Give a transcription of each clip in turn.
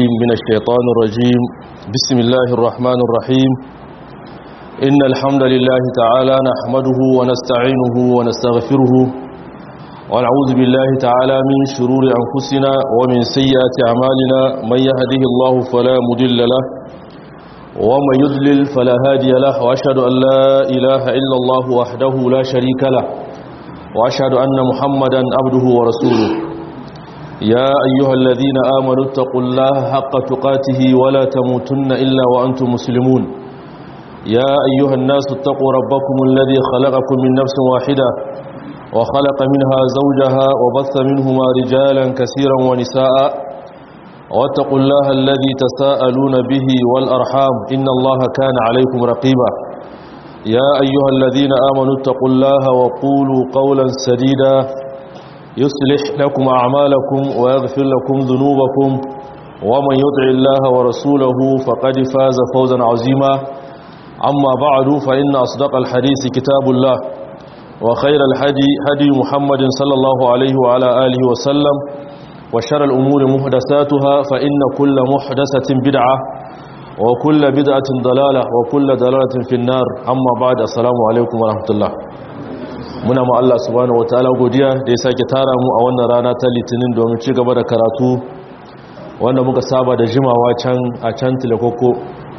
بالله من الشيطان الرجيم بسم الله الرحمن الرحيم إن الحمد لله تعالى نحمده ونستعينه ونستغفره ونعوذ بالله تعالى من شرور أنفسنا ومن سيئات أعمالنا من يهده الله فلا مضل له ومن يضلل فلا هادي له وأشهد أن لا إله إلا الله وحده لا شريك له وأشهد أن محمدا عبده ورسوله يا أيها الذين آمنوا اتقوا الله حق تقاته ولا تموتن إلا وأنتم مسلمون يا أيها الناس اتقوا ربكم الذي خلقكم من نفس واحدة وخلق منها زوجها وبث منهما رجالا كثيرا ونساء واتقوا الله الذي تساءلون به والأرحام إن الله كان عليكم رقيبا يا أيها الذين آمنوا اتقوا الله وقولوا قولا سديدا يصلح لكم أعمالكم ويغفر لكم ذنوبكم ومن يطع الله ورسوله فقد فاز فوزا عظيما أما بعد فإن أصدق الحديث كتاب الله وخير الحدي هدي محمد صلى الله عليه وعلى آله وسلم وشر الأمور محدثاتها فإن كل محدثة بدعة وكل بدعة ضلالة وكل ضلالة في النار أما بعد السلام عليكم ورحمة الله muna ma Allah subhanahu wataala godiya da ya sake tara mu a wannan rana ta litinin domin ci gaba da karatu wanda muka saba da jimawa can a can tilakoko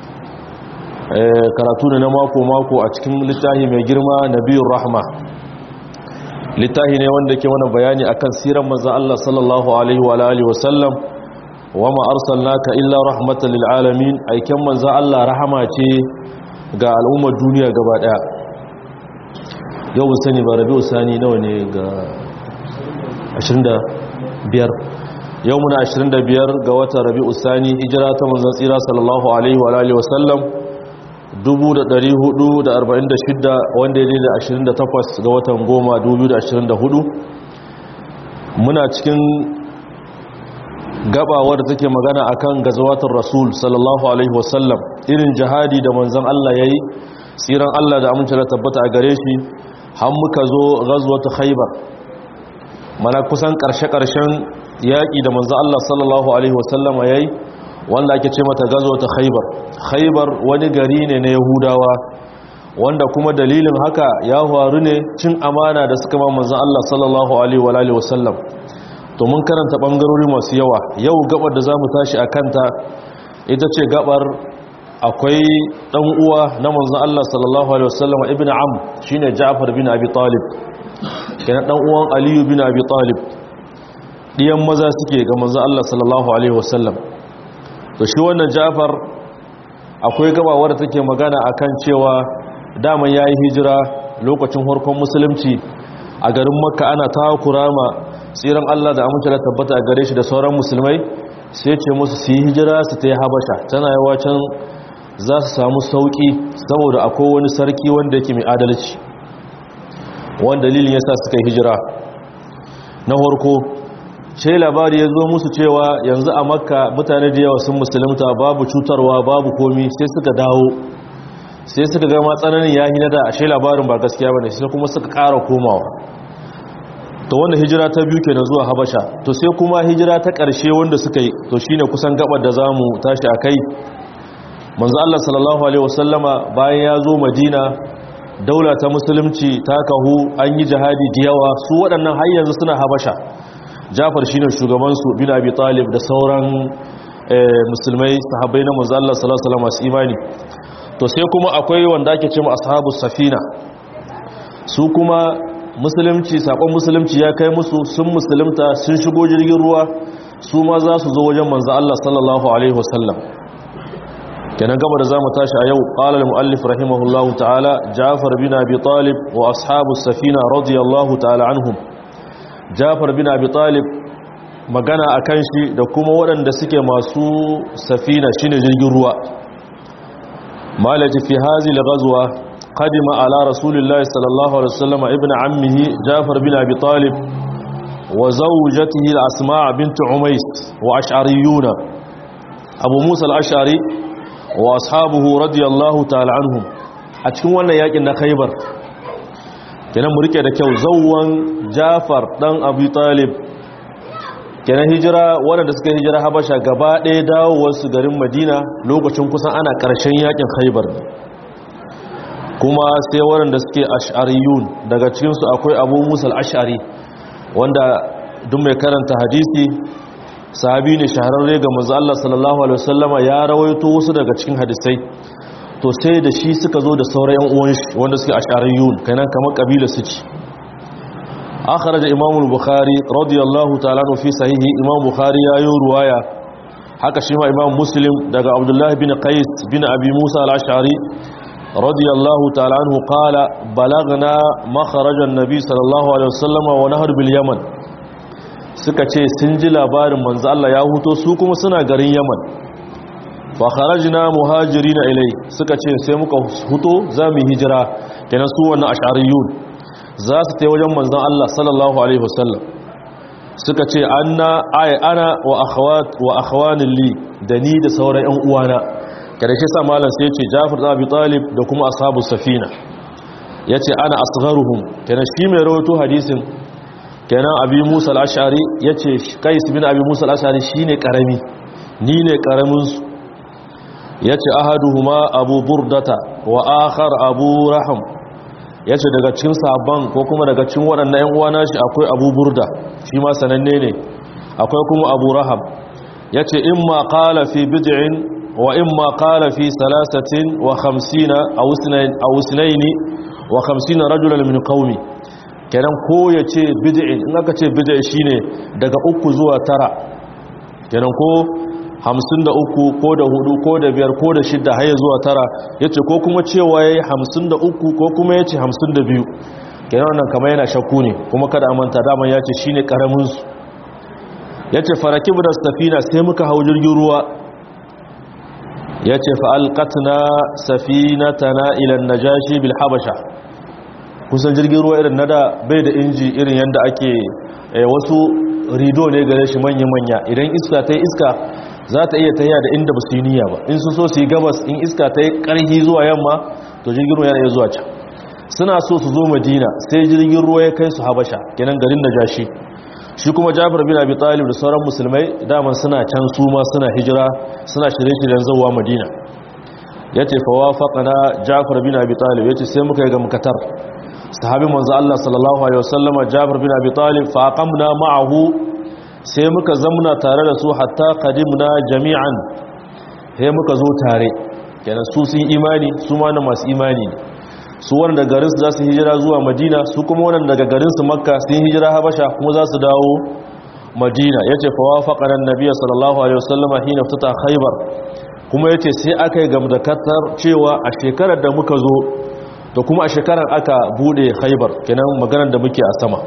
karatu ne na mako-mako a cikin littafi mai girma na biyun rahma littafi ne wanda ke mana bayani akan siran manzan Allah sallallahu alaihi wa alihi wasallam wa ma arsalnaka illa rahmatan lil alamin aiken manzan Allah rahama ce ga al'ummar duniya gaba daya yau sani ba rabi'u sani nawa ne ga 25 yau muna 25 ga watan rabi'u sani hijira ta manzan tsira sallallahu alaihi wa alihi wasallam 1446 wanda ya da 28 ga watan goma 2024 muna cikin gabawar da take magana akan gazawatar rasul sallallahu alaihi wasallam irin jihadi da manzan Allah yayi tsiran Allah da amince da tabbata a gare shi har muka zo ghazwatu khaybar mana kusan karshe-karshen yaƙi da manzo Allah sallallahu alaihi wasallama yayi wanda ake ce mata ghazwatu khaybar khaybar wani gari ne na yahudawa wanda kuma dalilin haka ya faru ne cin amana da suka ma manzo Allah sallallahu alaihi wa alihi wasallam to mun karanta bangarori masu yawa yau gabar da zamu tashi akanta ita ce gabar akwai dan uwa na manzon Allah sallallahu alaihi wasallam ibnu am shine Ja'far bin Abi Talib kenan dan uwan Ali bin Abi Talib diyan maza suke ga manzon Allah sallallahu alaihi wasallam to shi wannan Ja'far akwai gabawar da take magana akan cewa daman yayi hijira lokacin harkon musulunci a garin Makka ana takurama tsiran Allah da amince da tabbata a gare shi da sauran musulmai sai ce musu su yi hijira su ta yi habasha tana yawa can za su samu sauƙi saboda akwai wani sarki wanda yake mai adalci wanda dalilin yasa suka yi hijira na harko ce labari ya zo musu cewa yanzu a makka mutane da yawa sun musulunta babu cutarwa babu komi sai suka dawo sai suka gama tsananin ya hina da ashe labarin ba gaskiya ba ne sai kuma suka ƙara komawa to wanda hijira ta biyu kenan zuwa habasha to sai kuma hijira ta ƙarshe wanda suka yi to shine kusan gabar da zamu tashi akai manzo Allah sallallahu alaihi wasallama bayan ya zo Madina daula ta musulunci ta kahu an yi jihadi da yawa su waɗannan har yanzu suna Habasha Jafar shine shugaban su bin Abi Talib da sauran musulmai sahabbai na manzo Allah sallallahu alaihi wasallam imani to sai kuma akwai wanda ake cewa ashabus safina su kuma musulunci sakon musulunci ya kai musu sun musulunta sun shigo jirgin ruwa su ma za su zo wajen manzo Allah sallallahu alaihi wasallam kenan gaba da zamu tashi a yau qala al-muallif rahimahullahu ta'ala Ja'far bin Abi Talib wa ashabu safina radiyallahu ta'ala anhum Ja'far bin Abi Talib magana akan shi da kuma waɗanda suke masu safina shine jirgin ruwa malaji fi hazi al-ghazwa qadima ala rasulillahi sallallahu alaihi wasallam ibn ammihi Ja'far bin Abi Talib wa zawjatihi al-Asma' bint Umays wa ash'ariyuna Abu Musa al-Ash'ari wa ashabuhu radiyallahu ta'ala anhum a cikin wannan yakin na Khaibar kenan mu rike da kyau zawwan Jafar dan Abi Talib kenan hijira waɗanda suka hijira habasha gaba ɗaya dawowarsu garin madina lokacin kusan ana ƙarshen yakin haibar kuma sai waɗanda suke ash'ariyun daga cikinsu akwai abu musal ash'ari wanda duk mai karanta hadisi sahabi ne shahararre ga manzo Allah sallallahu alaihi wasallama ya rawaito wasu daga cikin hadisai to sai da shi suka zo da sauran yan uwan shi wanda suke ash'ariyun kenan kamar kabila su ci akhraj imam al-bukhari radiyallahu ta'ala anhu fi sahihi imam bukhari ya yi ruwaya haka shi ma imam muslim daga abdullah bin qais bin abi musa al-ash'ari radiyallahu ta'ala anhu qala balagna makhraj an-nabi sallallahu alaihi wasallama wa nahr bil yaman suka ce sun ji labarin manzo Allah ya huto su kuma suna garin Yaman fa kharajna muhajirina ilai suka ce sai muka huto zamu hijira kenan su wannan ash'ariyun za su tai wajen manzon Allah sallallahu alaihi wasallam suka ce anna ay ana wa akhawat wa akhwanin li da ni da sauran ƴan uwana kada shi sa malam sai ya ce Jafar da Abi Talib da kuma ashabu safina yace ana asgharuhum kenan shi mai rawaito hadisin kenan abi musa al'ashari ya ce kais bin abi musa al'ashari shi ne ƙarami ni ne ƙaraminsu ya ce ahaduhuma abu burdata wa akhar abu raham ya ce daga cikin sabon ko kuma daga cikin waɗannan ‘yan uwana shi akwai abu burda shi ma sananne ne akwai kuma abu raham ya ce in ma ƙala fi bid'in wa in ma ƙala fi salasatin wa hamsina a wusinaini wa hamsina rajulan min qaumi kenan ko ya ce bid'in in aka ce bid'i shine daga uku zuwa tara kenan ko hamsin da uku ko da hudu ko da biyar ko da shidda har zuwa tara ya ce ko kuma cewa ya yi hamsin da uku ko kuma ya ce hamsin da biyu kenan wannan kama yana shakku ne kuma kada amanta daman ya ce shi ne ƙaraminsu ya ce faraki da safina sai muka hau jirgin ruwa ya ce fa'alƙatna safinatana ilan najashi bil habasha kusan jirgin ruwa irin nada bai da inji irin yadda ake wasu rido ne gare shi manya-manya idan iska ta yi iska za ta iya tahiya da inda ba su yi niyya ba in su so su yi gabas in iska ta yi ƙarfi zuwa yamma to jirgin ruwa yana iya zuwa can suna so su zo madina sai jirgin ruwa ya kai su habasha kenan garin da jashi shi kuma jafar bin abi talib da sauran musulmai daman suna can su ma suna hijira suna shirye-shiryen zuwa madina ya ce fawafaqana jafar bin abi talib ya ce sai muka yi ga mukatar sahabin manzo Allah sallallahu alaihi wasallama Jabir bin Abi Talib fa aqamna ma'ahu sai muka zamna tare da su hatta qadimna jami'an sai muka zo tare kenan su sun imani su ma na masu imani su wanda garin su za su hijira zuwa Madina su kuma wanda daga garin su Makka sun hijira Habasha kuma za su dawo Madina yace fa wafaqana an-nabiy sallallahu alaihi wasallama hina ftata Khaybar kuma yace sai aka yi gamdakatar cewa a shekarar da muka zo da kuma a shekarar aka bude haibar kenan maganar da muke a sama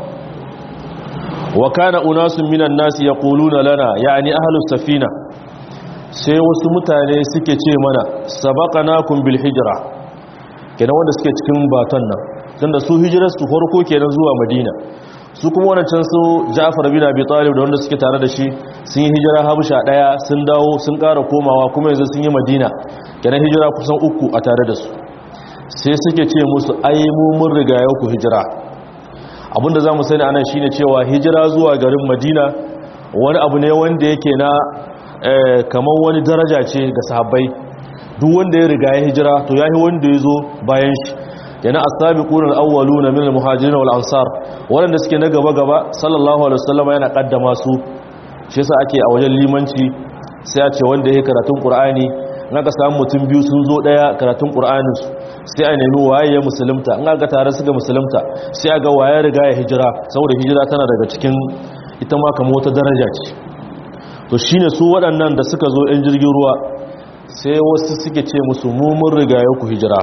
wa kana unasun minan nasi yaquluna lana yani ahlus safina sai wasu mutane suke ce mana sabaqanakum bil hijra kenan wanda suke cikin baton nan tunda su hijirar su farko kenan zuwa madina su kuma wannan su Ja'far bin Abi Talib da wanda suke tare da shi sun yi hijira Habasha daya sun dawo sun ƙara komawa kuma yanzu sun yi Madina kenan hijira kusan uku a tare da su sai suke ce musu ai mu mun riga yau ku hijira abinda za mu sani anan shine cewa hijira zuwa garin madina wani abu ne wanda yake na kamar wani daraja ce ga sahabbai duk wanda ya riga ya hijira to yayi wanda ya zo bayan shi yana as-sabiquna al-awwaluna min al-muhajirin wal ansar wanda suke na gaba gaba sallallahu alaihi wasallam yana kaddama su shi yasa ake a wajen limanci sai a ce wanda ya karatun qur'ani naka samu mutum biyu sun zo daya karatun qur'anin su sai a nemi waye ya musulunta in aka tare su ga musulunta sai a ga waye riga ya hijira saboda hijira tana daga cikin ita ma kamar wata daraja ce to shine su waɗannan da suka zo ɗan jirgin ruwa sai wasu suke ce musu mu mun riga ya ku hijira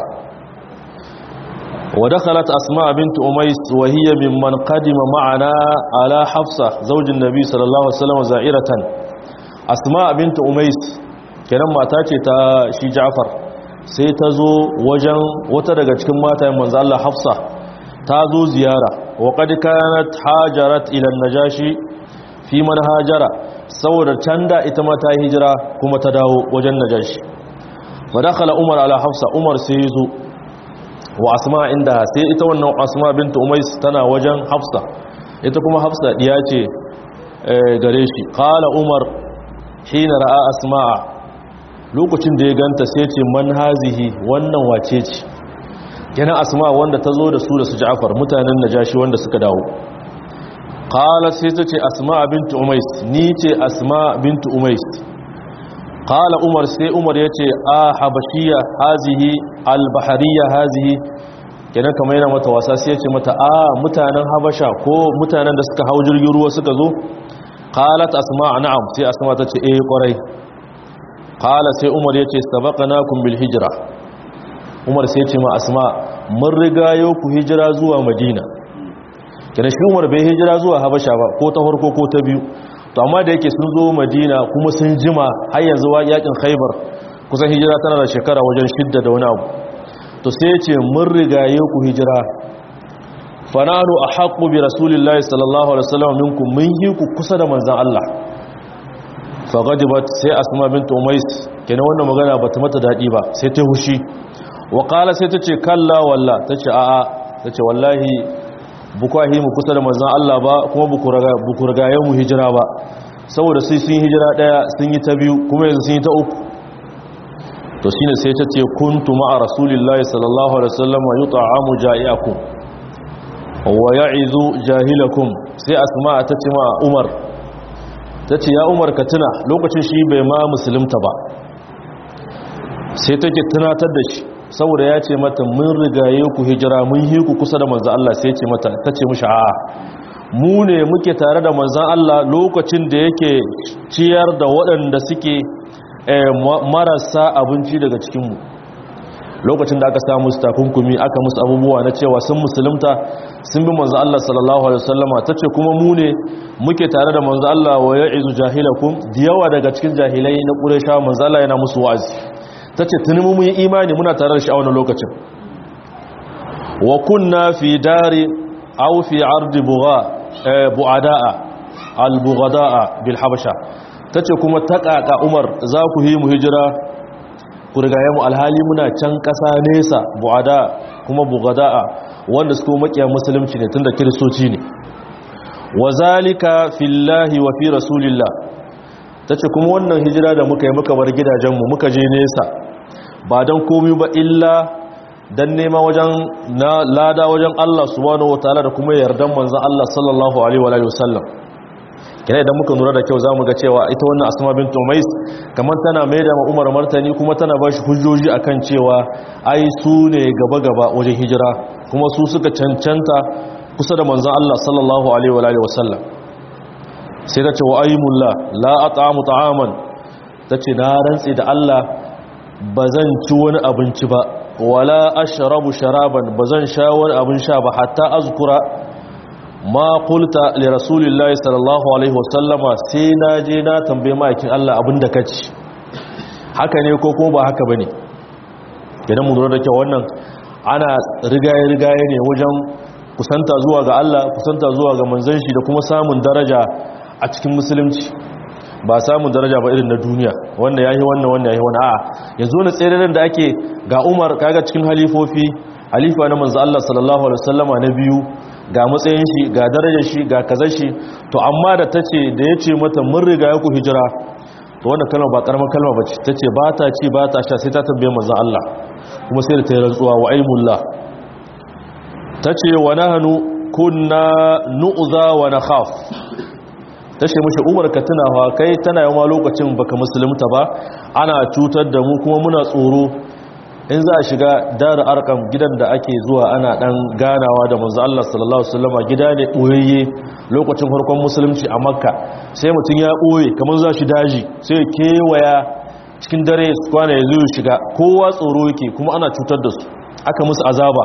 ودخلت أسماء بنت أميس وهي ممن قدم معنا على حفصة زوج النبي صلى الله عليه وسلم زائرة أسماء بنت أميس kenan mata ce ta shi Ja'far sai ta zo wajen wata daga cikin matayen manzo Allah Hafsa ta zo ziyara wa qad kanat hajarat ila najashi fi man hajara saboda canda ita ma ta hijira kuma ta dawo wajen najashi fa dakhala Umar ala Hafsa Umar sai yazo wa Asma inda sai ita wannan Asma bint Umais tana wajen Hafsa ita kuma Hafsa diya ce gare shi qala umar hina ra'a asma'a lokacin da ya ganta sai ce man hazihi wannan wace ce kenan asma wanda ta zo da su da su ja'far mutanen najashi wanda suka dawo qala sai ta ce asma bint umais ni ce asma bint umais qala umar sai umar yace a habashiya hazihi albahariya hazihi kenan kamar yana mata wasa sai yace mata a mutanen habasha ko mutanen da suka hau jirgin ruwa suka zo qalat asma na'am sai asma ta ce eh kwarai qala sai umar yace sabaqnakum bil hijra umar sai ce ma asma mun riga yau ku hijira zuwa madina kenan shi umar bai hijira zuwa habasha ba ko ta farko ko ta biyu to amma da yake sun zo madina kuma sun jima har yanzu wa yakin khaibar kusan hijira tana da shekara wajen shidda da wani abu to sai ce mun riga yau ku hijira fananu ahqqu bi rasulillahi sallallahu alaihi wasallam minkum mun yi ku kusa da manzon Allah fa gadibat sai asma bint umais kenan wannan magana bata mata dadi ba sai ta hushi wa qala sai tace kalla walla tace a'a tace wallahi bukwahi mu kusa da manzan Allah ba kuma buku ragayen mu hijira ba saboda sai sun hijira daya sun yi ta biyu kuma yanzu sun yi ta uku to shine sai ta ce kuntu ma'a rasulillahi sallallahu alaihi wasallam wa yut'amu ja'iakum wa ya'izu jahilakum sai asma ta ce ma Umar ta ce ya Umar ka tuna lokacin shi bai ma musulunta ba sai take tunatar da shi saboda ya ce mata mun rigaye ku hijira mun yi ku kusa da manzan Allah sai ce mata ta ce mushi a mu ne muke tare da manzan Allah lokacin da yake ciyar da waɗanda suke marasa abinci daga cikinmu lokacin da aka samu musu takunkumi aka musu abubuwa na cewa sun musulunta sun bi manzan Allah sallallahu alaihi wasallama ta ce kuma mu ne muke tare da manzan Allah wa ya'izu jahilakum da yawa daga cikin jahilai na ƙuresha manzan Allah yana musu wa'azi ta ce tuni mu yi imani muna tare da shi a wani lokacin wa kunna fi dari aw fi ardi bu'ada'a al-bughada'a bil habasha tace kuma taƙaƙa umar za ku yi mu hijira ku rigaye mu alhali muna can ƙasa nesa bu'ada kuma bughada'a wanda su kuma makiya musulunci ne tunda kiristoci ne wa zalika fillahi wa fi rasulillah tace kuma wannan hijira da muka yi muka bar gidajenmu muka je nesa ba don komi ba illa don nema wajen na lada wajen Allah subhanahu wataala da kuma yardan manzon Allah sallallahu alaihi wa alihi wasallam kina idan muka lura da kyau zamu ga cewa ita wannan Asma bint Umais kamar tana maida ma Umar martani kuma tana ba shi hujjoji akan cewa ai su ne gaba gaba wajen hijira kuma su suka cancanta kusa da manzon Allah sallallahu alaihi wa alihi wasallam sai ta ce wa ayyumullah la at'amu ta'aman tace na rantsi da Allah bazan ci wani abinci ba wala ashrabu sharaban bazan sha wani abin sha ba hatta azkura ma qulta li rasulillahi sallallahu alaihi wasallama sai na je na tambaye makin Allah abinda kaci haka ne ko ko ba haka bane idan mu lura da kyau wannan ana rigaye rigaye ne wajen kusanta zuwa ga Allah kusanta zuwa ga manzon shi da kuma samun daraja a cikin musulunci ba samun daraja ba irin na duniya wanda yayi wannan wanda yayi wannan a'a yanzu na tsere da ake ga Umar kaga cikin halifofi halifa na manzo Allah sallallahu alaihi wasallama na biyu ga matsayin shi ga darajar shi ga kazar shi to amma da tace da yace mata mun riga ya ku hijira to wannan kalma ba karamar kalma bace tace ba ta ci ba ta sha sai ta tambaye manzo Allah kuma sai da ta yi rantsuwa wa aimullah tace wa nahnu kunna nu'za wa nakhaf ta ce mashi umar ka tunawa kai tana yawa lokacin baka musulunta ba ana cutar da mu kuma muna tsoro in za a shiga dara arkam gidan da ake zuwa ana dan ganawa da manzo Allah sallallahu alaihi wasallam gida ne boyayye lokacin farkon musulunci a makka sai mutum ya boye kamar za shi daji sai kewaya cikin dare su kwana ya zo shiga kowa tsoro yake kuma ana cutar da su aka musu azaba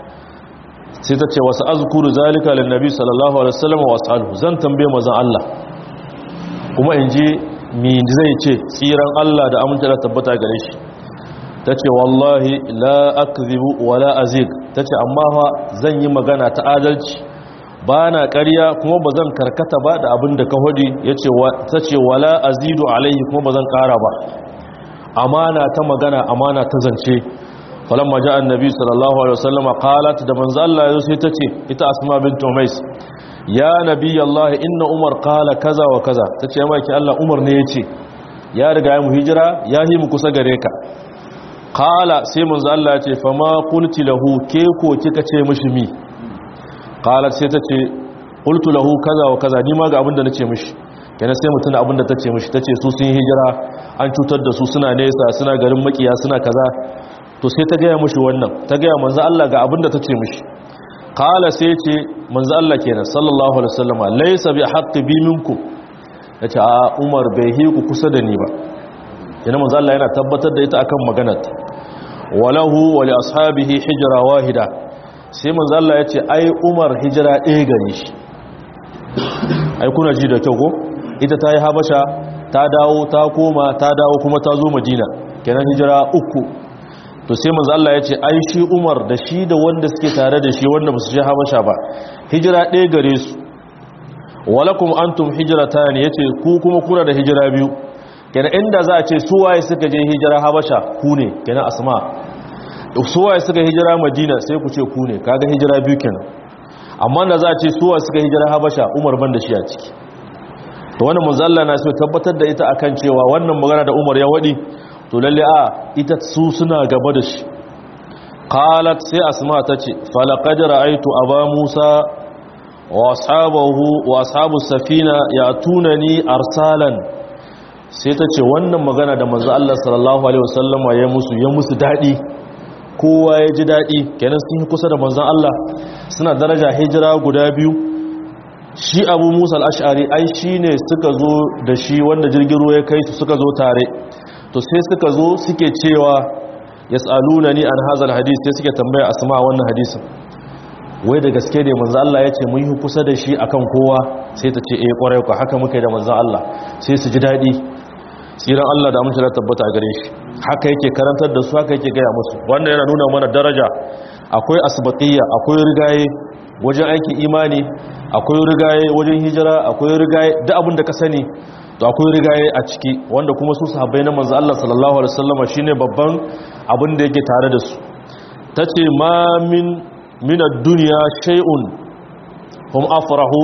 sai ta ce wasu azkuru zalika lin nabi sallallahu alaihi wasallam wa ashabu zan tambaye manzon Allah kuma in ji mi zai ce tsiran Allah da aminta da tabbata gare shi tace wallahi la akzibu wala azig tace amma fa zan yi magana ta adalci ba na ƙarya kuma ba zan karkata ba da abin da ka hudi yace tace wala azidu alaihi kuma ba zan ƙara ba amana ta magana amana ta zance falamma ja'a annabi sallallahu alaihi wasallam qalat da manzo Allah yazo sai tace ita asma bint umais ya nabi Allah inna umar qala kaza wa kaza tace ya maki Allah umar ne yace ya riga ya mu hijira ya yi mu kusa gare ka qala sai manzo Allah ya ce fa ma qulti lahu ke ko kika ce mishi mi qala sai tace qultu lahu kaza wa kaza ni ma ga abinda nace mishi kenan sai mutuna abinda tace mishi tace su sun hijira an cutar da su suna nesa suna garin makiya suna kaza to sai ta gaya mishi wannan ta gaya manzo Allah ga abinda tace mishi qala sai ce manzo Allah kenan sallallahu alaihi wasallam laysa bi haqqi bi minkum yace a Umar bai hi ku kusa da ni ba kenan manzo Allah yana tabbatar da ita akan maganar walahu wa li ashabihi hijra wahida sai manzo Allah yace ai Umar hijira ɗaya gare shi ai kuna ji da kyau ko ita ta yi habasha ta dawo ta koma ta dawo kuma ta zo madina kenan hijira uku to sai manzo Allah ya ce ai shi Umar da shi da wanda suke tare da shi wanda basu je habasha ba hijira ɗaya gare su walakum antum hijratan yace ku kuma kuna da hijira biyu kenan inda za a ce su waye suka je hijira habasha ku ne kenan asma su waye suka hijira madina sai ku ce ku ne kaga hijira biyu kenan amma da za a ce su waye suka hijira habasha Umar ban da shi a ciki to wannan manzo Allah na so tabbatar da ita akan cewa wannan magana da Umar ya wadi to lalle a ita su suna gaba da shi qalat sai asma tace falaqad ra'aytu aba musa wa ashabahu wa ashabu safina yatunani arsalan sai tace wannan magana da manzo Allah sallallahu alaihi wasallama ya musu ya musu dadi kowa ya ji dadi kenan sun yi kusa da manzon Allah suna daraja hijira guda biyu shi abu musa al'ashari ai shi ne suka zo da shi wanda jirgin ruwa ya kai su suka zo tare to sai suka zo suke cewa ya tsaluna ni an hazal hadis sai suke tambaya asma wannan hadisin wai da gaske ne manzo Allah ya ce mun yi kusa da shi akan kowa sai ta ce eh kwarai ku haka muka yi da manzo Allah sai su ji daɗi tsiran Allah da amince da tabbata a gare shi haka yake karantar da su haka yake gaya musu wannan yana nuna mana daraja akwai asbatiyya akwai rigaye wajen aikin imani akwai rigaye wajen hijira akwai rigaye duk abin da ka sani to akwai rigaye a ciki wanda kuma su sahabbai na manzo Allah sallallahu alaihi wasallam shine babban abin da yake tare da su tace ma min min ad-dunya shay'un hum afrahu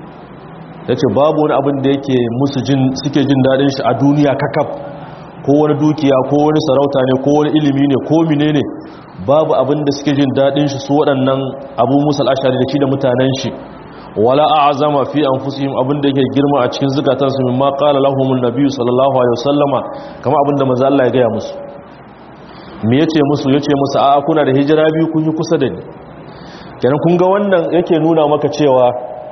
tace babu wani abin da yake musu jin suke jin dadin shi a duniya kakaf ko wani dukiya ko wani sarauta ne ko wani ilimi ne ko menene babu abin da suke jin daɗin shi su waɗannan abu musul ashari da shi da mutanen shi wala a'zama fi anfusihim abin da yake girma a cikin zukatansu mimma qala lahumul nabiy sallallahu alaihi wasallama kama abin da manzo Allah ya gaya musu me yace musu yace musu a kuna da hijira biyu kun yi kusa da ni kenan kun ga wannan yake nuna maka cewa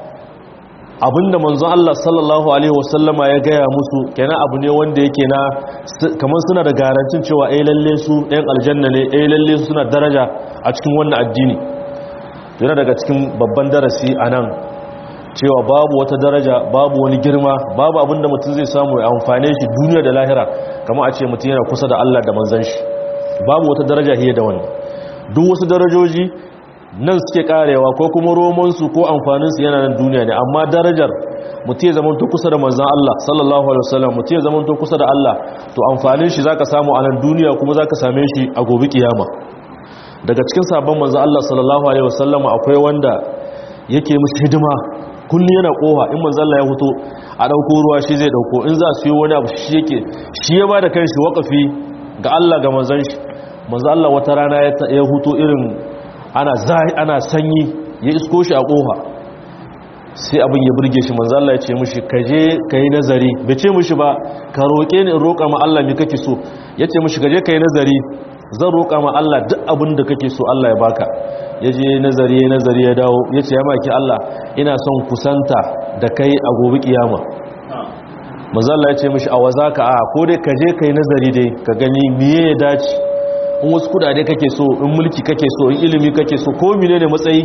abinda manzo Allah sallallahu alaihi wasallama ya gaya musu kenan abu ne wanda yake na kamar suna da garantin cewa eh lalle su ɗayan aljanna ne eh lalle su suna daraja a cikin wannan addini yana daga cikin babban darasi a nan cewa babu wata daraja babu wani girma babu abinda mutum zai samu ya amfane shi duniya da lahira kamar a ce mutum yana kusa da Allah da manzon shi babu wata daraja hiye da wannan duk wasu darajoji nan suke karewa ko kuma romansu ko amfaninsu yana nan duniya ne amma darajar mutum ya zama to kusa da manzan Allah sallallahu alaihi wasallam mutum ya zama to kusa da Allah to amfanin shi zaka samu a nan duniya kuma zaka same shi a gobe kiyama daga cikin sabon manzan Allah sallallahu alaihi wasallam akwai wanda yake musu hidima kullum yana koha in manzan Allah ya fito a dauko ruwa shi zai dauko in za su yi wani abu shi yake shi ya bada kanshi wakafi ga Allah ga manzan shi manzan Allah wata rana ya huto irin ana zai ana sanyi ya isko shi a kofa sai abin ya burge shi manzo Allah ya ce mishi ka je kai nazari bai ce mishi ba ka roke ni in roka ma Allah me kake so yace mishi ka je kai nazari zan roka ma Allah duk abin da kake so Allah ya baka yaje nazari ya nazari ya dawo yace ya maki Allah ina son kusanta da kai a gobe kiyama manzo Allah ya ce mishi a wazaka a ko dai ka je kai nazari dai ka gani miye ya dace in wasu kudade kake so in mulki kake so in ilimi kake so ko mine ne matsayi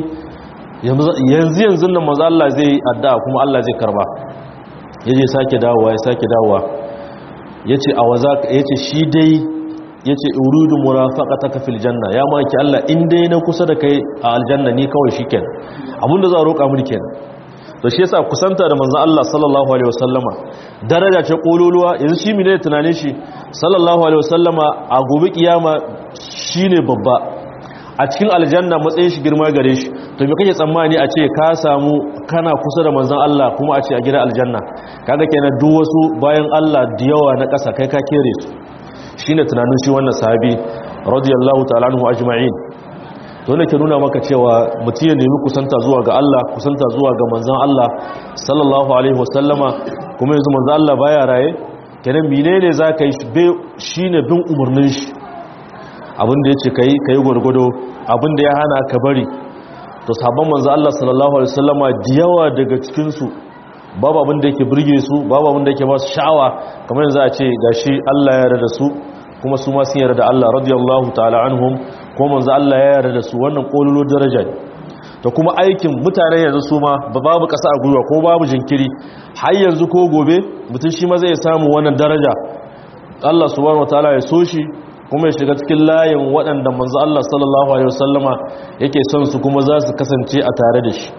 yanzu yanzu nan maza Allah zai yi addu'a kuma Allah zai karba yaje sake dawowa ya sake dawowa yace a waza yace shi dai yace uridu murafaqataka fil janna ya maki Allah in dai na kusa da kai a aljanna ni kawai shikenan abinda za a roƙa mu kenan to shi yasa kusanta da manzon Allah sallallahu alaihi wasallama daraja ce kololuwa yanzu shi mene tunanin shi sallallahu alaihi wasallama a gobe kiyama shine babba a cikin aljanna matsayin shi girma gare shi to me kake tsammani a ce ka samu kana kusa da manzon Allah kuma a ce a gidan aljanna kaga kenan duk wasu bayan Allah da yawa na ƙasa kai ka kere su shine tunanin shi wannan sahabi radiyallahu ta'ala anhu ajma'in to ne ke nuna maka cewa mutum ya nemi kusanta zuwa ga Allah kusanta zuwa ga manzon Allah sallallahu alaihi wasallama kuma yanzu manzon Allah baya raye kenan menene zaka yi shine bin umarnin shi abinda yace kai kai gurgudo abinda ya hana ka bari to sabon manzon Allah sallallahu alaihi wasallama da yawa daga cikin su babu abin da yake burge su babu abin da yake ba su sha'awa kamar yanzu a ce gashi Allah ya yarda su kuma su ma sun yarda da Allah radiyallahu ta'ala anhum ko manzo Allah ya yarda da su wannan kololo daraja ne to kuma aikin mutane yanzu su ma babu kasa a gwiwa ko babu jinkiri har yanzu ko gobe mutum shi ma zai samu wannan daraja Allah subhanahu wataala ya so shi kuma ya shiga cikin layin waɗanda manzo Allah sallallahu alaihi wasallama yake son su kuma za su kasance a tare da shi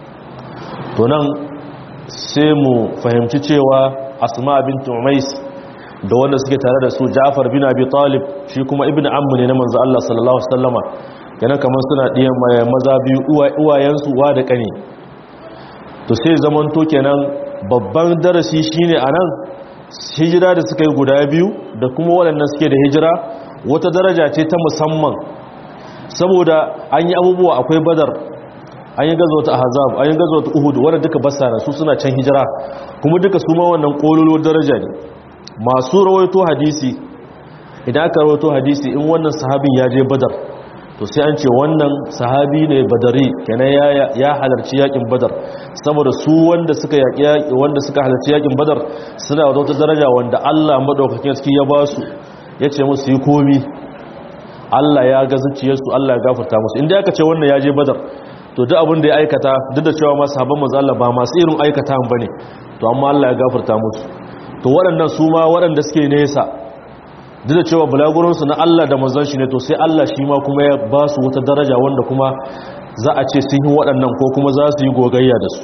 to nan sai mu fahimci cewa asma bint umais da wanda suke tare da su Ja'far bin Abi Talib shi kuma ibn ammu ne na manzo Allah sallallahu alaihi wasallama yana kamar suna diyan maza biyu uwayensu uwa da kane to sai zaman to kenan babban darasi shine anan hijira da suka yi guda biyu da kuma waɗannan suke da hijira wata daraja ce ta musamman saboda an yi abubuwa akwai badar an yi gazo ta ahzab an yi gazo ta uhud wanda duka basara su suna can hijira kuma duka su ma wannan kololo daraja ne masu rawaito hadisi idan aka rawaito hadisi in wannan sahabin ya je badar to sai an ce wannan sahabi ne badari kenan ya halarci yakin badar saboda su wanda suka yaki wanda suka halarci yakin badar suna da wata daraja wanda Allah madaukakin sarki ya ba su yace musu yi komi Allah ya ga zuciyarsu Allah ya gafarta musu inda aka ce wannan ya je badar to duk abin da ya aikata duk da cewa masu sahabban manzo Allah ba masu irin aikata bane to amma Allah ya gafarta musu to waɗannan su ma waɗanda suke nesa duk da cewa bulagurinsu na Allah da manzon shi ne to sai Allah shi ma kuma ya ba su wata daraja wanda kuma za a ce sun yi waɗannan ko kuma za su yi gogayya da su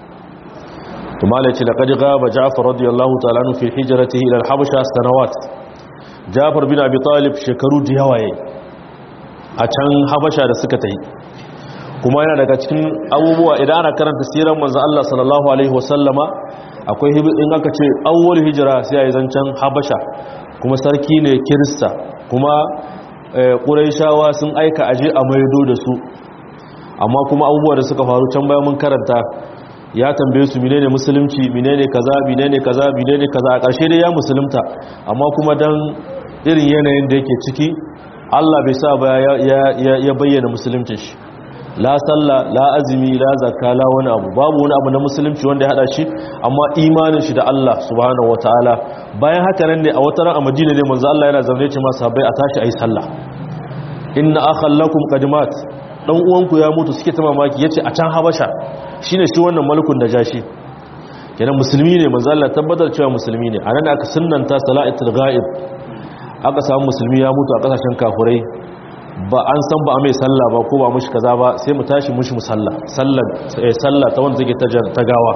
to malai ce laqad ghaba Ja'far radiyallahu ta'ala anhu fi hijratihi ila al-Habasha sanawat Ja'far bin Abi Talib shekaru da yawa yayi a can Habasha da suka tafi kuma yana daga cikin abubuwa idan ana karanta sirar manzon Allah sallallahu alaihi wasallama akwai in aka ce awwal hijira sai a yi zancen habasha kuma sarki ne kirista kuma ƙuraishawa sun aika aje a maido da su amma kuma abubuwa da suka faru can bayan mun karanta ya tambaye su menene musulunci menene kaza menene kaza menene kaza a ƙarshe dai ya musulunta amma kuma dan irin yanayin da yake ciki Allah bai sa ba ya bayyana musulunci shi la sallah la azumi la zakka la wani abu babu wani abu na musulunci wanda ya hada shi amma imanin shi da Allah subhanahu wataala bayan haka nan ne a wata ran a Madina ne manzo Allah yana zaune ce masa sahabbai a tashi ayi sallah inna akhallakum qadimat dan uwanku ya mutu suke ta mamaki yace a can Habasha shine shi wannan malikun najashi kenan musulmi ne manzo Allah tabbatar cewa musulmi ne anan aka sunnanta salatul ghaib aka samu musulmi ya mutu a kasashen kafurai ba an san ba a mai sallah ba ko ba mushi kaza ba sai mu tashi mushi musalla sallar sallah ta wanda take ta gawa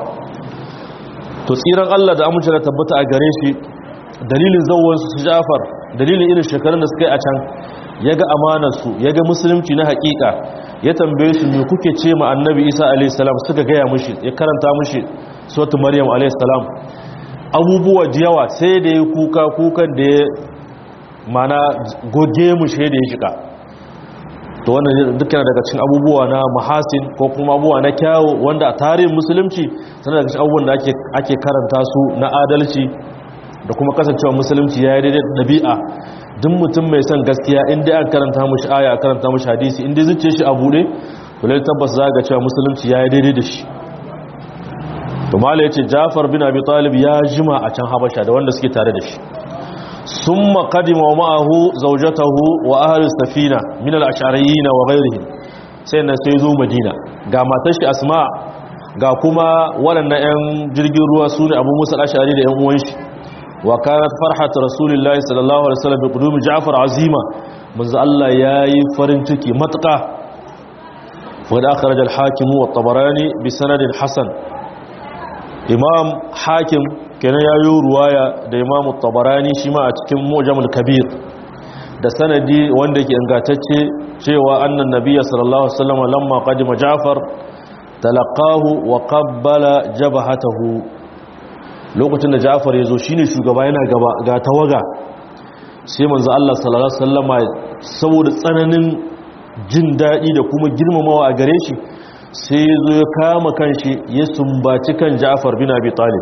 to tsiran Allah da amince da tabbata a gare shi dalilin zawon su Ja'far dalilin irin shekarun da suka yi a can yaga amanar su yaga musulunci na hakika ya tambaye su me kuke ce ma annabi Isa alayhi salam suka gaya mushi ya karanta mushi suratul maryam alayhi salam abubuwa da yawa sai da ya kuka kukan da ya mana goge mu shi da ya shiga to wannan dukkan daga cikin abubuwa na mahasin ko kuma abubuwa na kyawu wanda a tarihin musulunci tana daga cikin abubuwan da ake ake karanta su na adalci da kuma kasancewa musulunci ya yi daidai da ɗabi'a duk mutum mai son gaskiya inda an karanta mushi aya a karanta mushi hadisi inda zuciya shi a buɗe to lai tabbas za ga cewa musulunci ya yi daidai da shi to mala ya ce jafar bin abi talib ya jima a can habasha da wanda suke tare da shi ثم قدم معه زوجته واهل السفينه من الاشعريين وغيرهم sai na sai zo madina ga matar shi asma ga kuma waɗannan 'yan jirgin ruwa su ne abu musa ashari da 'yan uwan shi wa kanat farhat rasulullahi sallallahu alaihi wasallam bi qudumi ja'far azima manzo Allah yayi farin ciki matqa wa da akhraj al-hakim wa at-tabarani bi sanadin hasan imam hakim kenan ya yi ruwaya da imamu tabarani shi ma a cikin mujamul kabir da sanadi wanda ke ingantacce cewa annan nabiyya sallallahu alaihi wasallam lamma qadima Ja'far talaqahu wa qabbala jabhatahu lokacin da Ja'far ya zo shine shugaba yana gaba ga tawaga sai manzo Allah sallallahu alaihi wasallama saboda tsananin jin dadi da kuma girmamawa a gare shi sai ya zo ya kama kanshi ya sumbaci kan Ja'far bin Abi Talib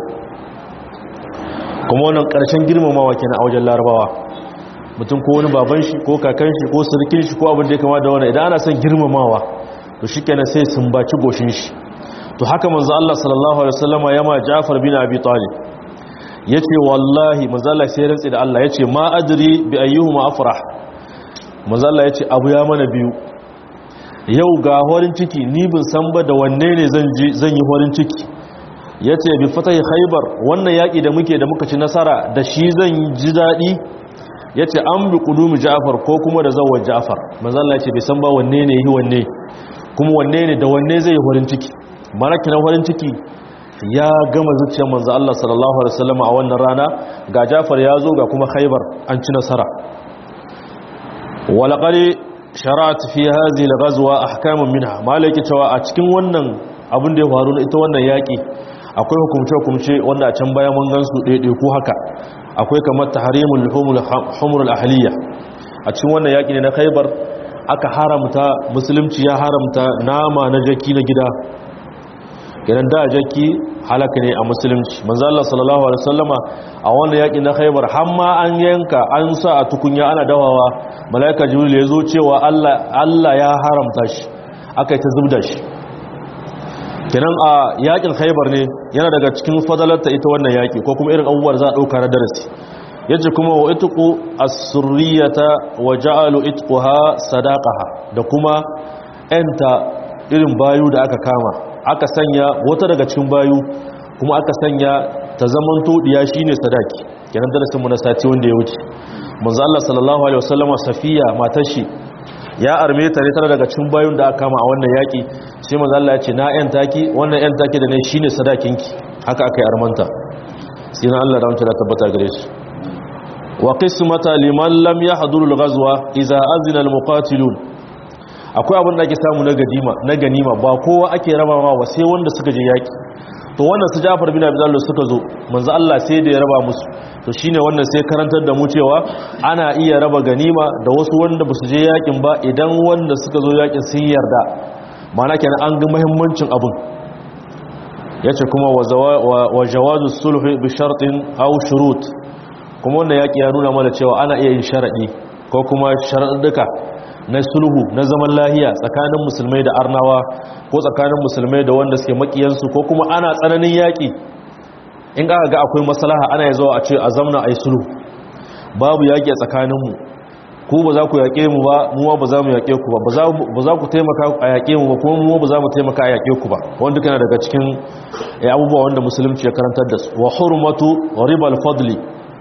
kuma wannan karshen girmamawa kenan a wajen Larabawa mutum ko wani baban shi ko kakan shi ko sirkin shi ko abin da ya kama da wannan idan ana son girmamawa to shikenan sai sumbaci goshin shi to haka manzo Allah sallallahu alaihi wasallama yama Ja'far bin Abi Talib yace wallahi manzo Allah sai rantsi da Allah yace ma adri bi ayyuhuma afrah manzo Allah yace abu ya mana biyu yau ga horin ciki ni bin san ba da wanne ne zan ji zan yi horin ciki yace bi fatahi khaybar wannan yaki da muke da muka ci nasara da shi zan ji dadi yace an bi qudumi Ja'far ko kuma da zawar Ja'far manzo Allah yace bai san ba wanne ne yi wanne kuma wanne ne da wanne zai yi horin ciki maraki na horin ciki ya gama zuciyar manzo Allah sallallahu alaihi wasallam a wannan rana ga Jafar ya zo ga kuma Khaibar an ci nasara walaqad shara'at fi hadhihi al-ghazwa ahkamun minha malaki cewa a cikin wannan abin da ya faru na ita wannan yaki akwai hukumce hukumce wanda a can baya mun gansu daidai ko haka akwai kamar tahrimul humul humur al-ahliya a cikin wannan yaki ne na Khaibar aka haramta musulunci ya haramta nama na jaki na gida idan da jaki halaka ne a musulunci manzo Allah sallallahu alaihi wasallama a wannan yaki na Khaibar har ma an yanka an sa a tukunya ana dawawa malaika jibril ya zo cewa Allah Allah ya haramta shi akai ta zubda shi kenan a yakin Khaibar ne yana daga cikin fadalarta ita wannan yaki ko kuma irin abubuwan za a dauka na darasi yace kuma wa itqu as-surriyata wa ja'alu itquha sadaqaha da kuma enta irin bayu da aka kama aka sanya wata daga cikin bayu kuma aka sanya ta zaman todiya shine sadaki kenan darasin mu na sati wanda ya wuce manzo Allah sallallahu alaihi wasallam safiya matar shi ya arme ta ne tare daga cikin bayun da aka kama a wannan yaki sai manzo Allah ya ce na yan taki wannan yan taki da ne shine sadakinki haka aka yi armanta sai na Allah da wancan da tabbata gare shi wa qismata liman lam yahduru al-ghazwa idza azina al-muqatilun akwai abin da ake samu na ganima na ganima ba kowa ake rabawa ba sai wanda suka je yaki to wannan su Ja'far bin Abi Talib suka zo manzo Allah sai da ya raba musu to shine wannan sai karantar da mu cewa ana iya raba ganima da wasu wanda basu je yakin ba idan wanda suka zo yakin sun yarda ma'ana kenan an ga muhimmancin abun yace kuma wa jawazu sulhi bi shartin aw shurut kuma wannan yaki ya nuna mana cewa ana iya yin sharadi ko kuma sharaduka na sulhu na zaman lahiya tsakanin musulmai da arnawa ko tsakanin musulmai da wanda suke makiyansu ko kuma ana tsananin yaƙi in aka ga akwai maslaha ana zuwa a ce a zamna a yi sulhu babu yaƙi a tsakaninmu ku ba za ku yaƙe mu ba mu ba za mu yaƙe ku ba ba za ku taimaka a yaƙe mu ba kuma mu ba za mu taimaka a yaƙe ku ba wanda kana daga cikin abubuwa wanda musulunci ya karantar da su wa hurmatu ribal fadli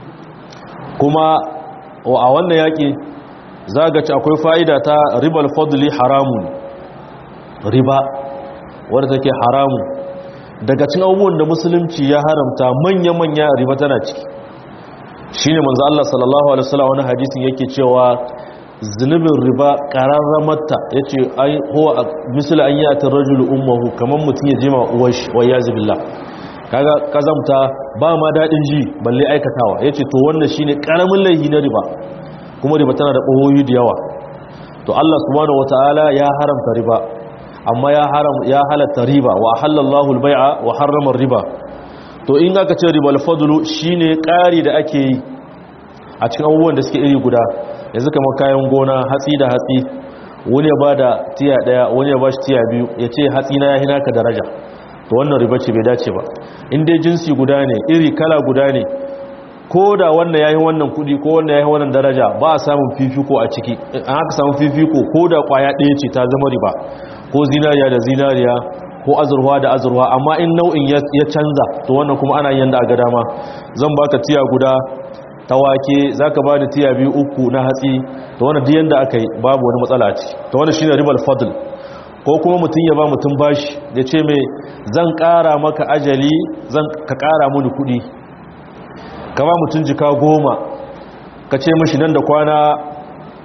kuma a wannan yaƙi za ga ci akwai fa'ida ta ribal fadli haramun riba wadda take haramun daga cin abubuwan da musulunci ya haramta manya-manya riba tana ciki shi ne manzo Allah sallallahu Alaihi wasallam wani hadisin yake cewa zunubin riba ƙararramarta ya ce huwa misali an yi a tarrajul ummahu kamar mutum ya jima uwashi wa ya zubilla kaga kazamta ba ma daɗin ji balle aikatawa ya ce to wannan shi ne ƙaramin laihi na riba kuma riba tana da ɓohoyi da yawa to Allah subhanahu wataala ya haramta riba amma ya haram ya halatta riba wa halallahu al-bai'a wa harrama riba to in aka ce riba al-fadlu shine ƙari da ake yi a cikin abubuwan da suke iri guda yanzu kamar kayan gona hatsi da hatsi wani ya bada tiya daya wani ya bashi tiya biyu ya ce hatsi na ya hina ka daraja to wannan riba ce bai dace ba in dai jinsi guda ne iri kala guda ne ko da wannan yayin wannan kudi ko wannan yayin wannan daraja ba a samun fifiko a ciki an aka samu fifiko ko da kwaya ɗaya ce ta zama riba ko zinariya da zinariya ko azurwa da azurwa amma in nau'in ya canza to wannan kuma ana yin da a ga dama zan baka tiya guda ta wake zaka ba da tiya biyu uku na hatsi to wannan duk yanda aka yi babu wani matsala ce to wannan shine ribal fadl ko kuma mutum ya ba mutum bashi ya ce mai zan ƙara maka ajali zan ka ƙara mini kuɗi ka ba mutum jika goma ka ce mashi nan da kwana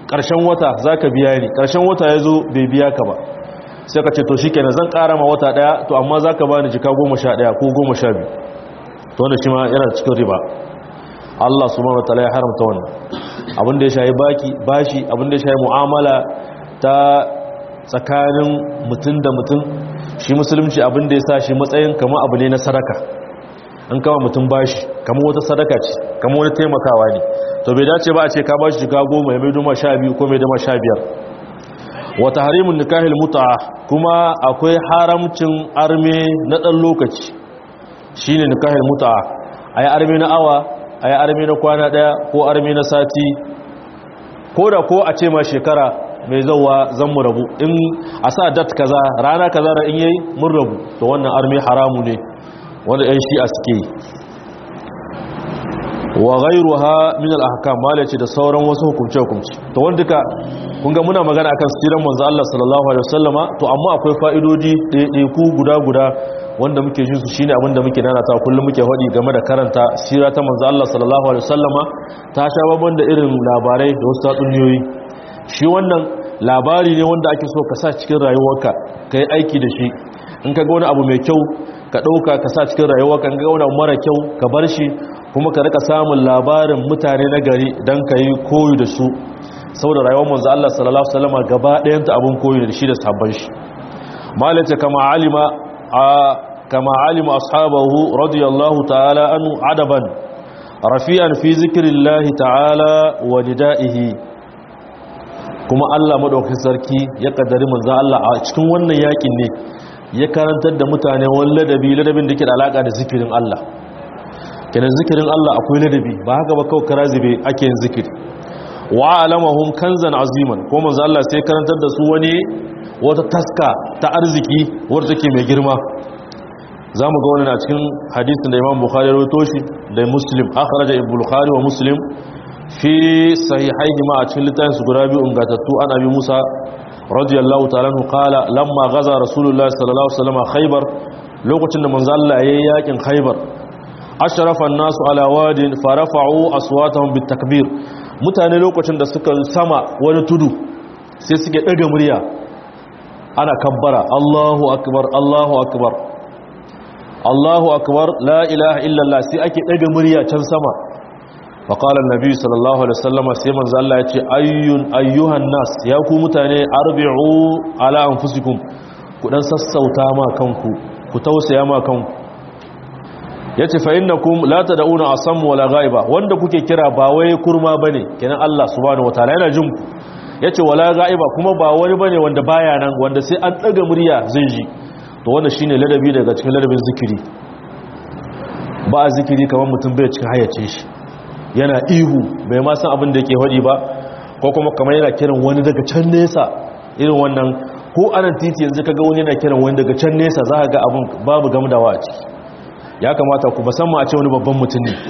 ƙarshen wata za ka biya ni ƙarshen wata ya zo bai biya ka ba sai ka ce to shi kenan zan ƙara ma wata ɗaya to amma za ka ba ni jika goma sha ɗaya ko goma sha biyu to wanda shi ma yana cikin riba Allah subhanahu wataala ya haramta wannan abin da ya shayi baki bashi abin da ya shayi mu'amala ta tsakanin mutum da mutum shi musulunci abin da ya sa shi matsayin kama abu ne na sadaka an kama mutum bashi kama wata sadaka ce kama wani taimakawa ne to bai dace ba a ce ka bashi shiga goma ya mai duma sha biyu ko mai duma sha biyar wata harimun nikahil muta kuma akwai haramcin arme na ɗan lokaci shi ne nikahil muta a yi arme na awa a yi arme na kwana ɗaya ko arme na sati ko da ko a ce ma shekara mai zauwa zan mu rabu in a sa dat kaza rana kaza da in yayi mun rabu to wannan arme haramu ne wanda yan shi'a suke yi wa ghayruha min al-ahkam malaci da sauran wasu hukunce hukunci to wanda duka kun ga muna magana akan siran manzo Allah sallallahu alaihi wasallama to amma akwai fa'idodi ɗaiɗaiku guda guda wanda muke jin su shine abin da muke nanata kullum muke faɗi game da karanta sira ta manzo Allah sallallahu alaihi wasallama ta sha babban da irin labarai da wasu tatsuniyoyi shi wannan labari ne wanda ake so ka sa cikin rayuwarka ka yi aiki da shi in ka ga wani abu mai kyau ka ɗauka ka sa cikin rayuwarka in ka ga wani abu mara kyau ka bar shi kuma ka rika samun labarin mutane na gari don ka yi koyi da su saboda rayuwar manzo Allah sallallahu alaihi wasallam gaba ɗayanta abun koyi da shi da sabon shi malaka kama alima a kama alima ashabahu radiyallahu ta'ala anhu adaban rafi'an fi zikrillahi ta'ala wa nidaihi kuma Allah madaukakin sarki ya kaddari manzo Allah a cikin wannan yakin ne ya karantar da mutane wani ladabi ladabin da ke da alaka da zikirin Allah kenan zikirin Allah akwai ladabi ba haka ba kawai karazibe ake yin zikiri wa alamahum kanzan aziman ko manzo Allah sai karantar da su wani wata taska ta arziki wadda take mai girma zamu ga wannan a cikin hadisin da Imam Bukhari ya rawaito shi da Muslim akhraja Ibn Bukhari wa Muslim fi sahihaihi ma a cikin littafin su guda biyu ingatattu an abi Musa radiyallahu ta'ala anhu qala lamma gaza rasulullahi sallallahu alaihi wasallam khaybar lokacin da manzo Allah yayin yakin khaybar ashrafa an-nasu ala wadin farafa'u aswatahum bitakbir mutane lokacin da suka sama wani tudu sai suke daga murya ana kabbara Allahu akbar Allahu akbar Allahu akbar la ilaha illallah sai ake daga murya can sama فقال النبي صلى الله عليه وسلم sai manzo Allah ya ce ayyun ayyuhan nas ya ku mutane arbi'u ala anfusikum ku dan sassauta ma kanku ku tausaya ma kanku yace fa innakum la tad'una asam wala ghaiba wanda kuke kira ba wai kurma bane kenan Allah subhanahu wataala yana jin ku yace wala ghaiba kuma ba wani bane wanda baya nan wanda sai an daga murya zai ji to wannan shine ladabi daga cikin ladabin zikiri ba zikiri kamar mutum bai cikin hayyace shi yana ihu bai ma san abin da yake hadi ba ko kuma kamar yana kiran wani daga can nesa irin wannan ko anan titi yanzu kaga wani yana kiran wani daga can nesa za ka ga abin babu gamdawa a ciki ya kamata ku musamman a ce wani babban mutum ne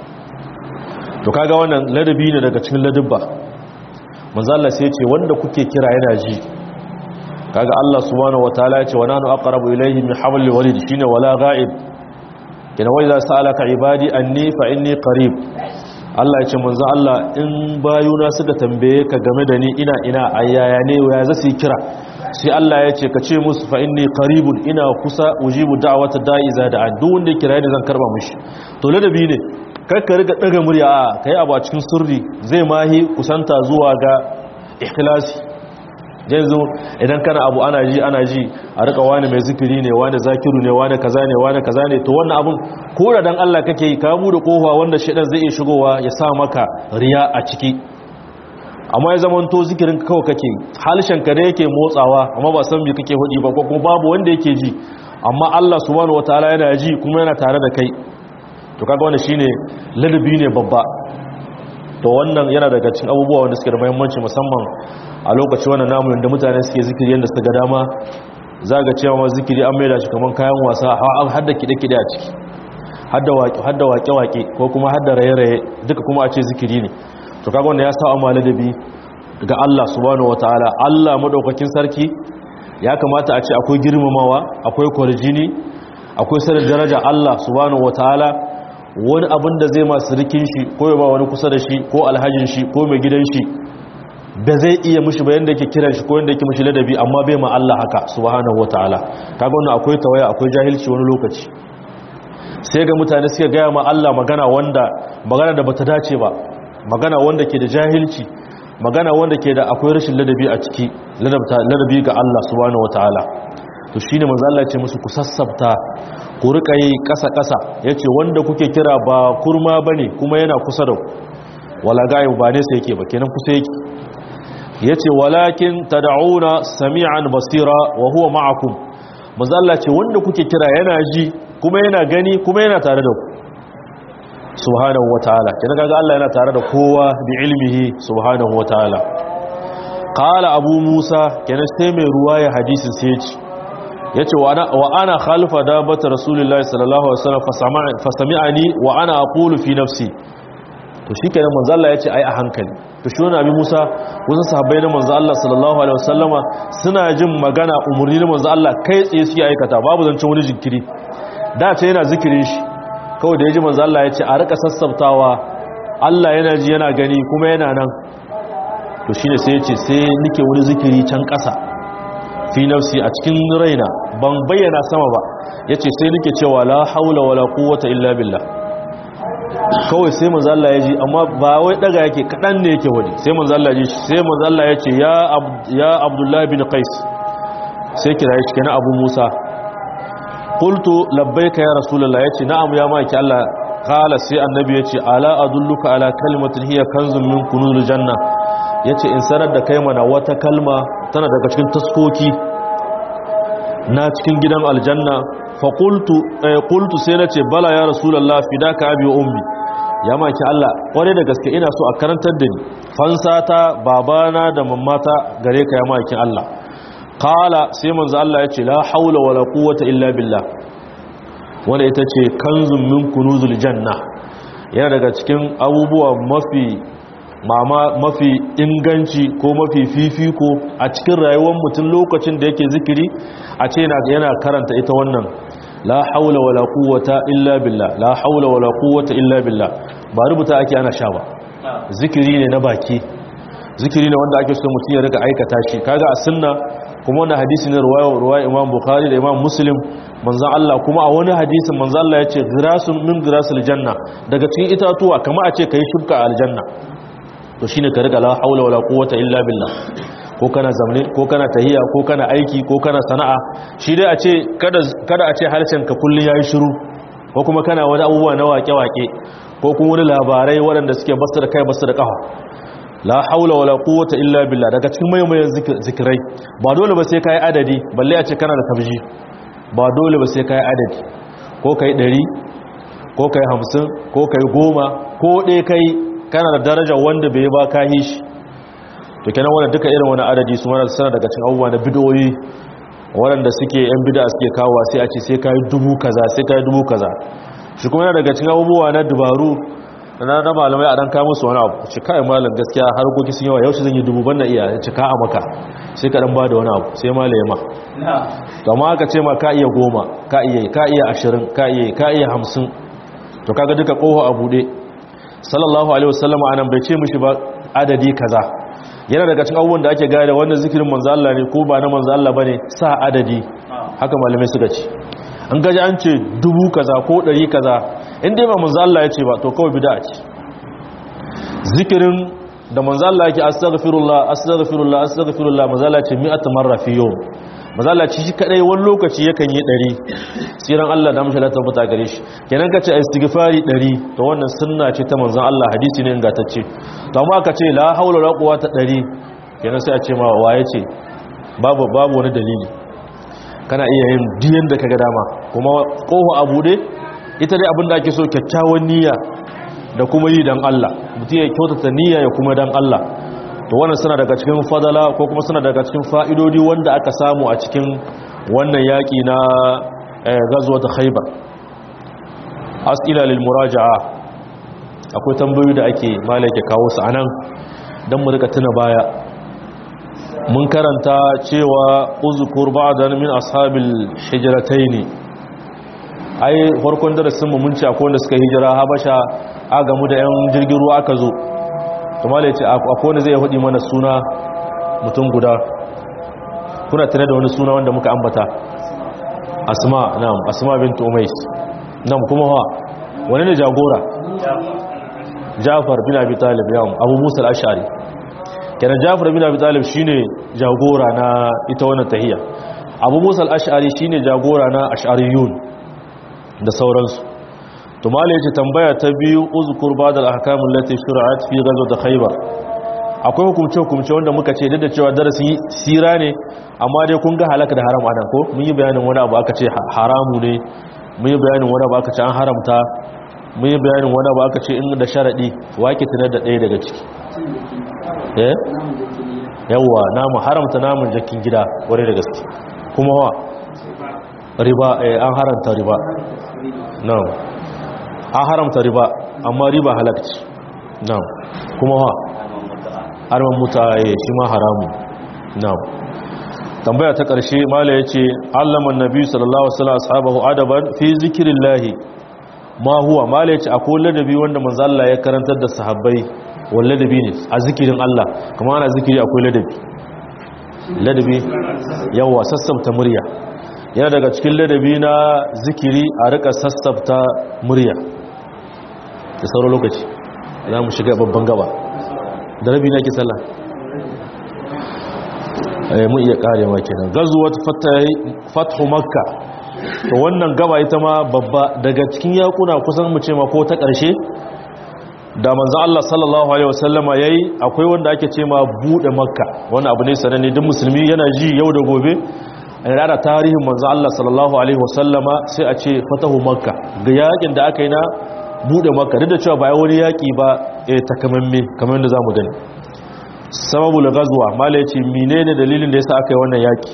to kaga wannan ladabi ne daga cikin ladabba manzo Allah sai ya ce wanda kuke kira yana ji kaga Allah subhanahu wataala ya ce wa nanu aqrabu ilayhi min hablil warid shine wala ghaib kina wai za sa'alaka ibadi anni fa inni qarib Allah ya ce manzo Allah in bayuna suka tambaye ka game da ni ina ina ayyaya ne ya za su kira sai Allah ya ce ka ce musu fa inni qaribun ina kusa ujibu da'wata da'i za da duk wanda ya kira ni zan karba mishi to ladabi ne kar ka riga daga murya a kai abu a cikin sirri zai mahi kusanta zuwa ga ikhlasi yanzu idan kana abu ana ji ana ji a rika wani mai zikiri ne wani zakiru ne wani kaza ne wani kaza ne to wannan abun ko da dan Allah kake yi ka bude kofa wanda shedan zai iya shigowa ya sa maka riya a ciki amma ya zama to zikirin kawai kake halishan ka da yake motsawa amma ba san me kake hudi ba ko kuma babu wanda yake ji amma Allah subhanahu wataala yana ji kuma yana tare da kai to kaga wannan shine ladabi ne babba to wannan yana daga cikin abubuwa wanda suke da muhimmanci musamman a lokaci wannan namu da mutane suke zikiri yanda suka ga dama zaga cewa ma zikiri an maida shi kaman kayan wasa har da kide-kide a ciki har da waƙe-waƙe ko kuma har da raye-raye duka kuma a ce zikiri ne to kaga wanda ya sa amma ladabi ga Allah subhanahu wataala Allah madaukakin sarki ya kamata a ce akwai girmamawa akwai kwarjini akwai sanin daraja Allah subhanahu wataala wani abin da zai masu rikin shi ko ya ba wani kusa da shi ko alhajin shi ko mai gidan shi ba zai iya mushi ba yanda yake kiran shi ko yanda yake mushi ladabi amma bai ma Allah haka subhanahu wataala kaga wannan akwai tawaya akwai jahilci wani lokaci sai ga mutane suka gaya ma Allah magana wanda magana da bata dace ba magana wanda ke da jahilci magana wanda ke da akwai rashin ladabi a ciki ladabi ga Allah subhanahu wataala to shine manzo Allah ya ce musu ku sassabta ku rika yi kasa kasa yace wanda kuke kira ba kurma bane kuma yana kusa da ku wala gayu ba ne sai yake ba kenan kusa yake yace walakin tad'una sami'an basira wa huwa ma'akum manzo Allah ce wanda kuke kira yana ji kuma yana gani kuma yana tare da ku subhanahu wataala kenan kaga Allah yana tare da kowa bi ilmihi subhanahu wataala qala abu musa kenan sai mai ruwaya hadisin sai ya ce yace wa ana wa ana khalifa dabata rasulullahi sallallahu alaihi wasallam fasami'ani wa ana aqulu fi nafsi to shikenan manzo Allah yace ai a hankali to shi wani abi Musa wasu sahabbai na manzo Allah sallallahu alaihi wasallama suna jin magana umurni na manzo Allah kai tsaye suke aikata babu zancen wani jinkiri da ce yana zikirin shi kawai da yaji manzo Allah yace a rika sassabtawa Allah yana ji yana gani kuma yana nan to shine sai yace sai nike wani zikiri can ƙasa fi nafsi a cikin raina ban bayyana sama ba yace sai nike cewa la haula wala quwwata illa billah kawai sai manzo Allah ya ji amma ba wai daga yake kadan ne yake wani sai manzo Allah ya ji sai manzo Allah ya ce ya ya Abdullah bin Qais sai kira shi kenan Abu Musa qultu labbaika ya rasulullah yace na'am ya maki Allah qala sai annabi yace ala adulluka ala kalimatin hiya kanzun min kunuzil janna yace in sanar da kai mana wata kalma tana daga cikin taskoki na cikin gidan aljanna faƙultu ƙultu sai na ce bala ya rasulallah fidaka abi wa ummi ya maki Allah ƙware da gaske ina so a karantar da ni fansata babana da mammata gare ka ya maki Allah qala sai manzo Allah ya ce la haula wala quwwata illa billah wanda ita ce kanzun min kunuzul janna yana daga cikin abubuwa mafi mama mafi inganci ko mafi fifiko a cikin rayuwar mutum lokacin da yake zikiri a ce yana karanta ita wannan la haula wala quwwata illa billah la haula wala quwwata illa billah ba rubuta ake ana sha ba zikiri ne na baki zikiri ne wanda ake so mutum ya rika aikata shi kaga a sunna kuma wannan hadisi ne ruwaya ruwaya Imam Bukhari da Imam Muslim manzon Allah kuma a wani hadisin manzon Allah ya ce girasun min girasul janna daga cikin itatuwa kamar a ce kai shubka a aljanna to shine ka riga la haula wala quwwata illa billah ko kana zamne ko kana tahiya ko kana aiki ko kana sana'a shi dai a ce kada kada a ce harshen ka kullun yayi shiru ko kuma kana wani abubuwa na wake-wake ko kuma wani labarai waɗanda suke basu da kai basu da kafa la haula wala quwwata illa billah daga cikin mayan zikirai ba dole ba sai kai adadi balle a ce kana da tabji ba dole ba sai kai adadi ko kai 100 ko kai 50 ko kai 10 ko dai kai kana da daraja wanda bai ba ka yi shi to kenan wannan duka irin wani adadi su mana sana daga cikin abubuwa na bidoyi waɗanda suke yan bid'a suke kawo sai a ce sai kai dubu kaza sai kai dubu kaza shi kuma yana daga cikin abubuwa na dubaru na na malamai a dan kawo musu wani abu ce kai malam gaskiya harkoki sun yawa yaushe zan yi dubu ban na iya ce ka a maka sai ka dan ba da wani abu sai malaye ma to amma aka ce ma ka iya goma ka iya ka iya ashirin ka iya ka iya hamsin to kaga duka koho a buɗe sallallahu alaihi wasallam anan bai ce mishi ba adadi kaza yana daga cikin abubuwan da ake gane wannan zikirin manzo Allah ne ko ba na manzo Allah bane sa adadi haka malamai suka ce an gaji an ce dubu kaza ko ɗari kaza in dai ba manzo Allah ya ce ba to kawai bid'a ce zikirin da manzo Allah yake astaghfirullah astaghfirullah astaghfirullah manzo Allah ce mi'at marra fi yawm manzo Allah ci shi kadai wani lokaci yakan yi 100 tsiran Allah da mashi lata buta gare shi kenan kace istighfari 100 to wannan sunna ce ta manzo Allah hadisi ne ingantacce to amma ka ce la haula wala quwwata 100 kenan sai a ce ma waye ce babu babu wani dalili kana iya yin diyan da kaga dama kuma kofa a bude ita dai abinda ake so kyakkyawan niyya da kuma yi dan Allah mutum ya kyautata niyya ya kuma dan Allah to wannan suna daga cikin fadala ko kuma suna daga cikin fa'idodi wanda aka samu a cikin wannan yaki na ghazwat khaybar as'ila lil muraja'a akwai tambayoyi da ake malaka kawo su anan dan mu rika tuna baya mun karanta cewa uzkur ba'dan min ashabil hijrataini ai farkon darasin mu mun ci akwai wanda suka hijira habasha a gamu da yan jirgin ruwa aka zo kuma da ya ce akwai wani zai hudi mana suna mutum guda kuna tare da wani suna wanda muka ambata asma na'am asma bint umais na'am kuma ha wani ne jagora jafar bin abi talib yawon abu musa al-ashari kenan jafar bin abi talib shine jagora na ita wannan tahiyya abu musa al-ashari shine jagora na ash'ariyun da sauransu to malai yace tambaya ta biyu uzkur ba'd al-ahkam allati shur'at fi ghazwat khaybar akwai hukumce hukumce wanda muka ce da cewa darasi sira ne amma dai kun ga halaka da haram anan ko mun yi bayanin wani abu aka ce haramu ne mun yi bayanin wani abu aka ce an haramta mun yi bayanin wani abu aka ce in da sharadi wake tunar da ɗaya daga ciki eh yawwa namu haramta namun jakin gida ware da gaske kuma wa riba eh an haramta riba na'am an haramta riba amma riba halakci na'am kuma wa arman mutaye shi ma haramu na'am tambaya ta ƙarshe mala yace allama annabi sallallahu alaihi wasallam ashabahu adaban fi zikrillahi ma huwa mala yace akwai ladabi wanda manzo Allah ya karantar da sahabbai wal ladabi ne a zikirin Allah kuma ana zikiri akwai ladabi ladabi yawa sassabta murya yana daga cikin ladabi na zikiri a rika sassabta murya da sauran lokaci za mu shiga babban gaba da rabi na ke sallah mun iya kare ma kenan gazuwat fathu makka to wannan gaba ita ma babba daga cikin yakuna kusan mu ce ma ko ta ƙarshe da manzo Allah sallallahu alaihi wasallama yayi akwai wanda ake ce ma bude makka wannan abu ne sananne duk musulmi yana ji yau da gobe a rada tarihin manzo Allah sallallahu alaihi wasallama sai a ce fatahu makka ga yakin da aka yi na bude makka duk da cewa ba wani yaki ba eh takamamme kamar yadda zamu gani sababul ghazwa mala yace menene dalilin da yasa aka yi wannan yaki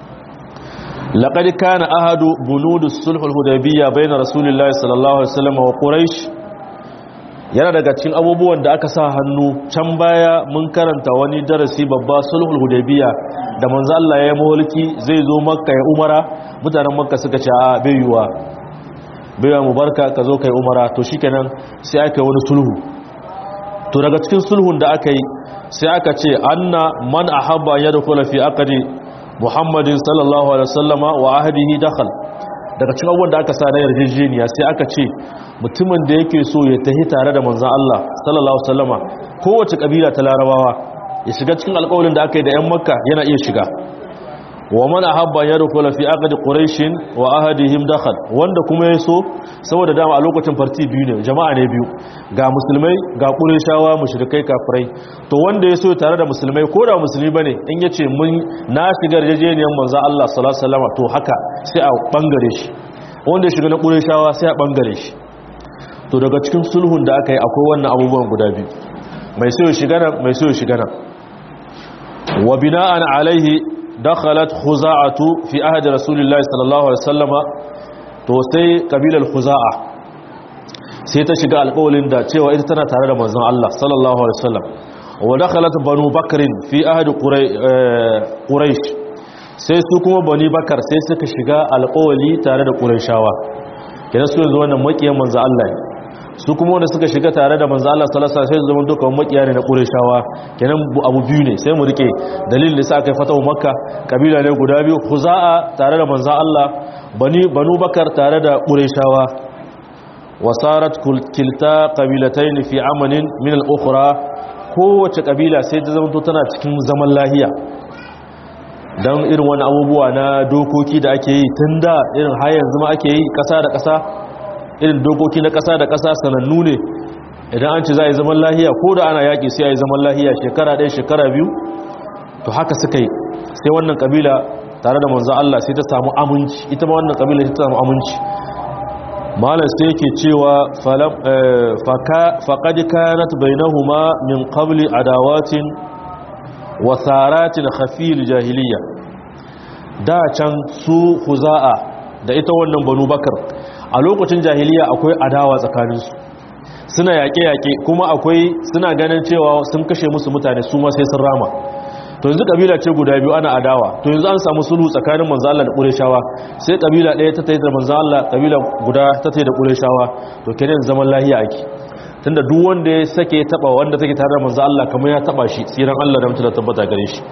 laqad kana ahadu bunudus sulhul hudaybiyya bayna rasulillahi sallallahu alaihi wasallam wa quraish yana daga cikin abubuwan da aka sa hannu can baya mun karanta wani darasi babba sulhul hudaybiyya da manzo Allah ya yi mulki zai zo makka ya umara mutanen makka suka ce a bai yuwa bai mu barka ka zo kai umara to shikenan sai aka yi wani sulhu to daga cikin sulhun da aka yi sai aka ce anna man ahabba yadkhula fi aqdi muhammadin sallallahu alaihi wasallama wa ahdihi dakhal daga cikin abubuwan da aka sa na yarjejeniya sai aka ce mutumin da yake so ya tahi tare da manzon Allah sallallahu alaihi wasallama kowace kabila ta larabawa ya shiga cikin alƙawarin da aka yi da 'yan makka yana iya shiga wa man ahabba yadkhula fi aqd quraish wa ahadihim dakhal wanda kuma yaso saboda dama a lokacin farti biyu ne jama'a ne biyu ga musulmai ga qurayshawa mushrikai kafirai to wanda yaso tare da musulmai ko da musulmi bane in yace mun na shiga yarjejeniyar manzo Allah sallallahu alaihi wasallam to haka sai a bangare shi wanda ya shiga na qurayshawa sai a bangare shi to daga cikin sulhun da aka yi akwai wannan abubuwan guda biyu mai so ya shiga nan mai so ya shiga nan wa bina'an alaihi dakhalat khuza'atu fi ahdi rasulillahi sallallahu alaihi wasallama to sai kabilar khuza'a sai ta shiga alƙawalin da cewa ita tana tare da manzon Allah sallallahu alaihi wasallam wa dakhalat banu bakrin fi ahdi quraish sai su kuma bani bakar sai suka shiga alƙawali tare da qurayshawa kenan su yanzu wannan makiyan manzon Allah su kuma wanda suka shiga tare da manzo Allah sallallahu alaihi wasallam sai zaman duka makiya ne na Qurayshawa kenan abu biyu ne sai mu rike dalilin da sa kai fatawa Makka kabila ne guda biyu Khuza'a tare da manzo Allah bani Banu Bakar tare da Qurayshawa wasarat kilta qabilatayn fi amanin min al-ukhra kowace kabila sai ta zama tana cikin zaman lahiya dan irin wani abubuwa na dokoki da ake yi tunda irin har yanzu ma ake yi kasa da kasa irin dokoki na ƙasa da ƙasa sanannu ne idan an ci za a yi zaman lahiya ko da ana yaƙi sai a yi zaman lahiya shekara ɗaya shekara biyu to haka suka yi sai wannan ƙabila tare da manzan Allah sai ta samu aminci ita ma wannan ƙabila sai ta samu aminci malar sai yake cewa faƙaɗi kayanat bainahuma min qabli adawatin wa tsaratin khafil jahiliya da can su huza'a da ita wannan banu bakar a lokacin jahiliya akwai adawa tsakaninsu suna yaƙe-yaƙe kuma akwai suna ganin cewa sun kashe musu mutane su ma sai sun rama to yanzu kabila ce guda biyu ana adawa to yanzu an samu sulhu tsakanin manzo Allah da Qurayshawa sai kabila ɗaya ta tayi da manzo Allah kabila guda ta tayi da Qurayshawa to kenan zaman lahiya ake tunda duk wanda ya sake taba wanda take tare da manzo Allah kamar ya taba shi tsiran Allah da mutunta tabbata gare shi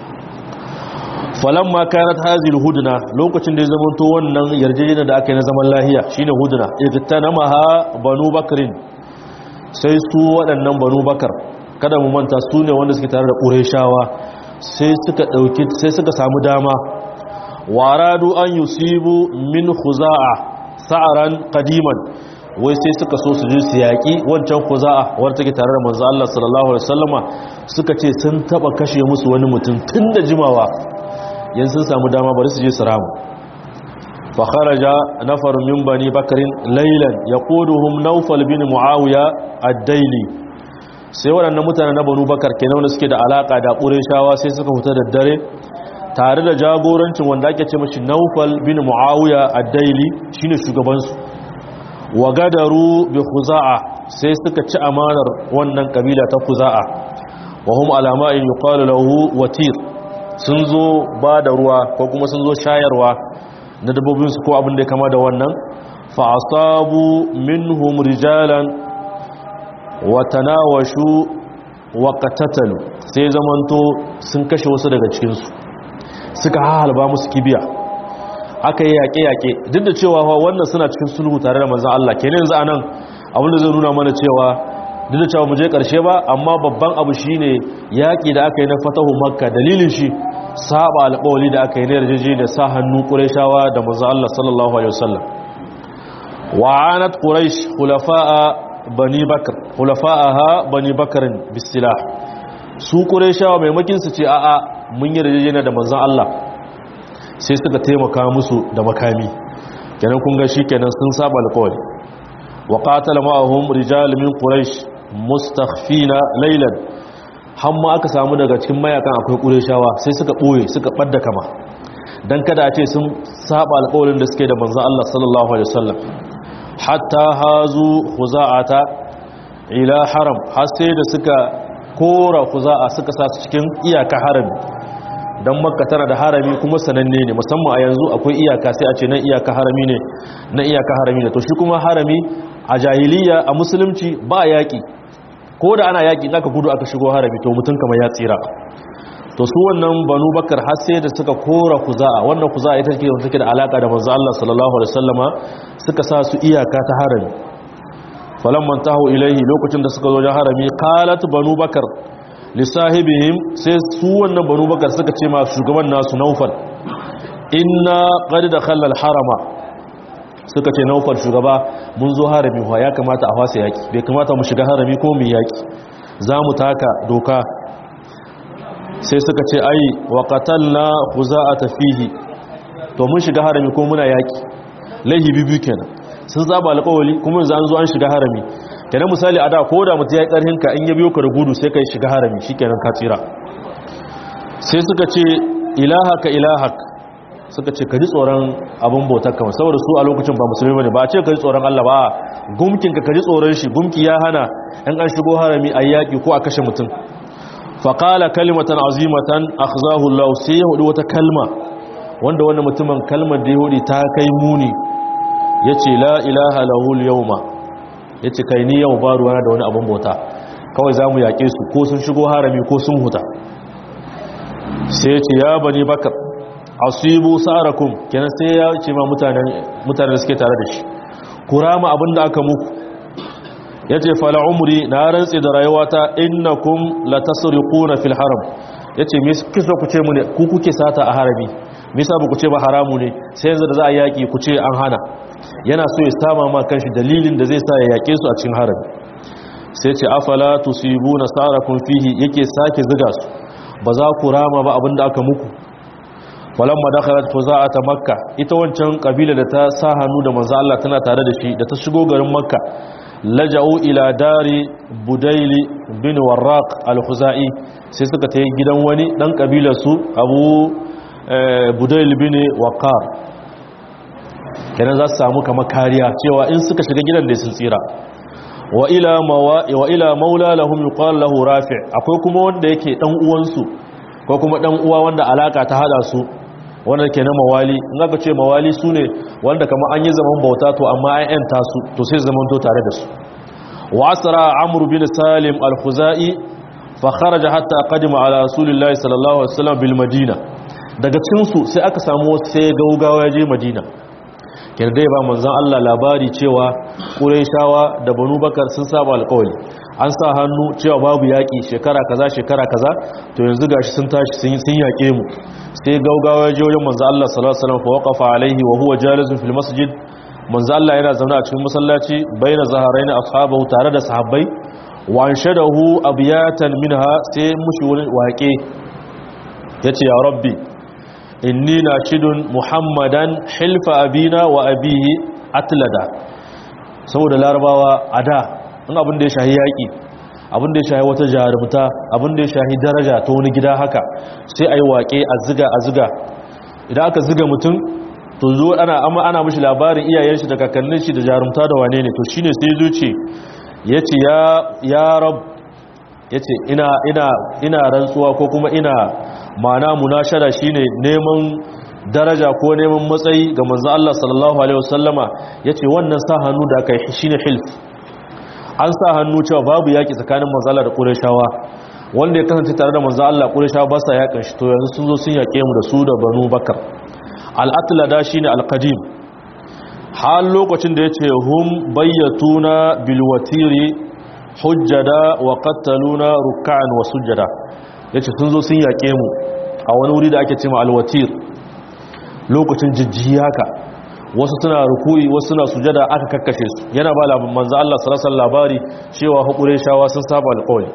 falamma kanat hazil hudna lokacin da ya zama to wannan yarjejeniya da aka yi na zaman lahiya shine hudna igtanamaha banu bakrin sai su waɗannan banu bakar kada mu manta su ne wanda suke tare da qurayshawa sai suka dauki sai suka samu dama waradu an yusibu min khuza'a sa'aran qadiman wai sai suka so su je su yaƙi wancan kuza'a wadda take tare da manzo Allah sallallahu alaihi wasallama suka ce sun taba kashe musu wani mutum tun da jimawa yan sun samu dama bari su je su ramu fa kharaja nafarun min bani bakrin laylan yaquduhum nawfal bin muawiya ad-daili sai waɗannan mutane na banu bakar kenan wanda suke da alaka da qurayshawa sai suka fita da dare tare da jagorancin wanda ake ce mashi nawfal bin muawiya ad-daili shine shugaban su wa gadaru bi khuza'a sai suka ci amanar wannan kabila ta khuza'a wa hum alama in yuqalu lahu watir sun zo ba da ruwa ko kuma sun zo shayarwa na dabbobin su ko abin da ya kama da wannan fa asabu minhum rijalan wa tanawashu wa qatatalu sai zamanto sun kashe wasu daga cikin su suka halba musu kibiya aka yi yaƙe-yaƙe duk da cewa wannan suna cikin sulhu tare da manzan Allah kenan yanzu anan abin da zai nuna mana cewa duk da cewa mu je ƙarshe ba amma babban abu shine yaƙi da aka yi na fatahu makka dalilin shi saba alƙawali da aka yi na yarjeje da sa hannu ƙurayshawa da manzan Allah sallallahu alaihi wasallam wa anat quraish khulafa'a bani bakr khulafa'aha bani bakrin bisilah su ƙurayshawa maimakin su ce a'a mun yi yarjeje da manzan Allah sai suka taimaka musu da makami kenan kun ga shikenan sun saba alƙawari wa qatala ma'ahum rijal min quraish mustakhfina laylan hamma aka samu daga cikin mayakan akwai qurayshawa sai suka boye suka badda kama dan kada a ce sun saba alƙawarin da suke da manzon Allah sallallahu alaihi wasallam hatta hazu khuza'ata ila haram har sai da suka kora khuza'a suka sa su cikin iyaka harami don makka tana da harami kuma sananne ne musamman a yanzu akwai iyaka sai a ce nan iyaka harami ne na iyaka harami ne to shi kuma harami a jahiliya a musulunci ba yaƙi ko da ana yaƙi aka gudu aka shigo harami to mutum kamar ya tsira to su wannan banu bakar har sai da suka kora kuza'a wannan kuza'a ita ce take da alaka da manzo Allah sallallahu alaihi wasallama suka sa su iyaka ta harami falamman tahu ilaihi lokacin da suka zo da harami qalat banu bakar lissahibihim sai su wannan banu bakar suka ce ma shugaban nasu naufal inna qad dakhala al-harama suka ce naufal shugaba mun zo harami wa ya kamata a fasa yaki bai kamata mu shiga harami ko mu yaki zamu taka doka sai suka ce ai wa qatalna khuza'ata fihi to mun shiga harami ko muna yaki laihi bibi kenan sun zaba alƙawali kuma yanzu an zo an shiga harami kenan misali a da ko da mutum ya yi ƙarhin ka in ya biyo ka da gudu sai ka yi shiga harami shi kenan ka tsira sai suka ce ilahaka ilahak suka ce ka ji tsoron abin bautar kama saboda su a lokacin ba musulmi bane ba a ce ka ji tsoron Allah ba gumkin ka ka ji tsoron shi gumki ya hana in an shigo harami a yaƙi ko a kashe mutum faƙala kalimatan azimatan akhzahu Allah sai ya hudu wata kalma wanda wannan mutumin kalmar da ya hudu ta kai muni yace la ilaha lahul yawma ya ce kai ni yau ba ruwana da wani abin bauta kawai za mu yaƙe su ko sun shigo harami ko sun huta sai ya ce ya bani bakar asibu sa'arakum kenan sai ya ce ma mutanen da suke tare da shi ku rama abin da aka muku ya ce fala umri na rantsi da rayuwata innakum la tasriquna fil haram ya ce me kisa ku ce mu ne ku kuke sata a harami me yasa ba ku ce ba haramu ne sai yanzu da za a yaƙi ku ce an hana yana so ya sama ma kanshi dalilin da zai sa ya yake su a cikin harami sai ce afala tusibuna sarakum fihi yake sake ziga su ba za ku rama ba abinda aka muku walamma dakhalat ta makka ita wancan kabila da ta sa hannu da manzo Allah tana tare da shi da ta shigo garin makka laja'u ila dari budaili bin warraq al-khuzai sai suka tayi gidan wani dan kabilar su abu budail bin waqar kenan za su samu kama kariya cewa in suka shiga gidan da sun tsira wa ila maula lahum yuqal lahu rafi' akwai kuma wanda yake dan uwansu ko kuma dan uwa wanda alaka ta hada su wanda ke na mawali in aka ce mawali sune wanda kamar an yi zaman bauta to amma an yanta su to sai zaman to tare da su wa asra amr bin salim al-khuzai fa kharaja hatta qadima ala rasulillahi sallallahu alaihi wasallam bil madina daga cikin su sai aka samu wasu sai gaugawa ya je madina kenan dai ba manzon Allah labari cewa quraishawa da banu bakar sun saba alƙawari an sa hannu cewa babu yaƙi shekara kaza shekara kaza to yanzu gashi sun tashi sun sun yaƙe mu sai gaugawa ya je wajen manzon Allah sallallahu alaihi wasallam fa waqafa alaihi wa huwa jalisun fil masjid manzo Allah yana zaune a cikin masallaci baina zaharaini ashabahu tare da sahabbai wa anshadahu abiyatan minha sai mushi wurin waƙe yace ya rabbi inni nashidun muhammadan hilfa abina wa abihi atlada saboda larabawa ada in abin da ya shahi yaƙi abin da ya shahi wata jarumta abin da ya shahi daraja ta wani gida haka sai ayi waƙe a ziga a ziga idan aka ziga mutum to zo ana amma ana mishi labarin iyayen shi da kakannin shi da jarumta da wane ne to shine sai zo ce yace ya ya rab yace ina ina ina rantsuwa ko kuma ina mana munashara shine neman daraja ko neman matsayi ga manzo Allah sallallahu alaihi wasallama yace wannan sa hannu da kai shine hilf an sa hannu cewa babu yaki tsakanin manzo Allah da Qurayshawa wanda ya kasance tare da manzo Allah Qurayshawa ba sa yakan shi to yanzu sun zo sun yake mu da su da Banu Bakar al'atlada shi ne alƙadim har lokacin da ya ce hun bayyatuna bilwatiri hujjada wa kattaluna ruka'an wa sujjada ya ce sun zo sun yaƙe mu a wani wuri da ake cima alwatir lokacin jijjiyi haka wasu suna ruku'i wasu suna sujada aka kakkashe su yana ba labin manzo Allah sallallahu labari cewa hukure shawa sun saba alƙawli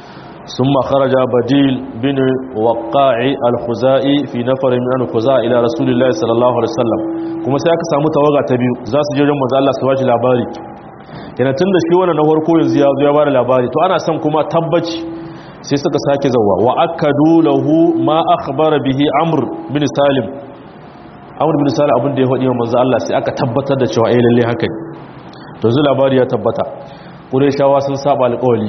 ثم خرج بديل بن وقاع الخزائي في نفر من الخزاء الى رسول الله صلى الله عليه وسلم kuma sai aka samu tawaga ta biyu za su je wajen manzo Allah su bashi labari yana tunda shi wannan na farko yanzu ya zo ya bada labari to ana son kuma tabbaci sai suka sake zawa wa akadu lahu ma akhbara bihi amr bin salim amr bin salim abin da ya faɗi wa manzo Allah sai aka tabbatar da cewa eh lalle haka ne to yanzu labari ya tabbata qurayshawa sun saba alƙawari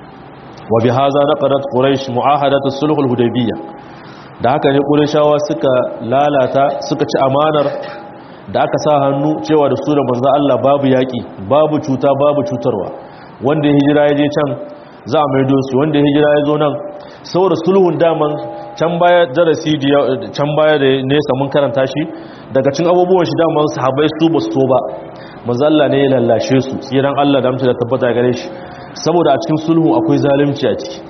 وبهذا نقضت قريش معاهدة الصلح الهديبية da haka ne ƙurishawa suka lalata suka ci amanar da aka sa hannu cewa da su da manzan Allah babu yaƙi babu cuta babu cutarwa wanda ya hijira ya je can za a maido su wanda ya hijira ya zo nan saboda sulhun daman can baya darasi can baya da nesa mun karanta shi daga cin abubuwan shi daman sahabai su ba su so ba manzan Allah ne ya lallashe su tsiran Allah da mutu da tabbata gare shi saboda a cikin sulhu akwai zalunci a ciki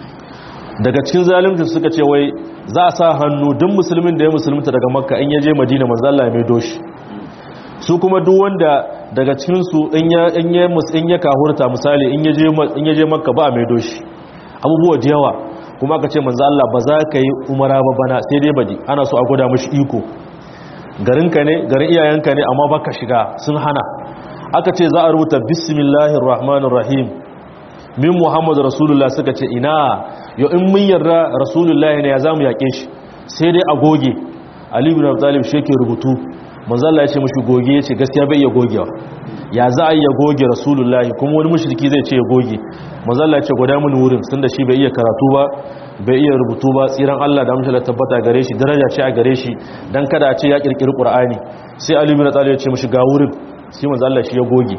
daga cikin zalunci suka ce wai za a sa hannu duk musulmin da ya musulunta daga makka in ya je madina manzala mai doshi su kuma duk wanda daga cikinsu in ya kahurta misali in ya je makka ba a mai doshi abubuwa da yawa kuma aka ce manzala ba za ka yi umara ba bana sai dai badi ana so a gwada mashi iko garinka ne garin iyayenka ne amma baka shiga sun hana aka ce za a rubuta bismillahir rahmanir rahim min muhammadu rasulullah suka ce ina yau in mun yarda rasulullah ne ya zamu yake shi sai dai a goge ali bin abi talib shi yake rubutu manzo Allah ya ce mishi goge ya ce gaskiya bai iya gogewa ya za a iya goge rasulullah kuma wani mushriki zai ce ya goge manzo Allah ya ce gwada mun wurin tunda shi bai iya karatu ba bai iya rubutu ba tsiran Allah da amshala tabbata gare shi daraja ce a gare shi dan kada a ce ya kirkiri qur'ani sai ali bin abi talib ya ce mishi ga wurin sai manzo Allah shi ya goge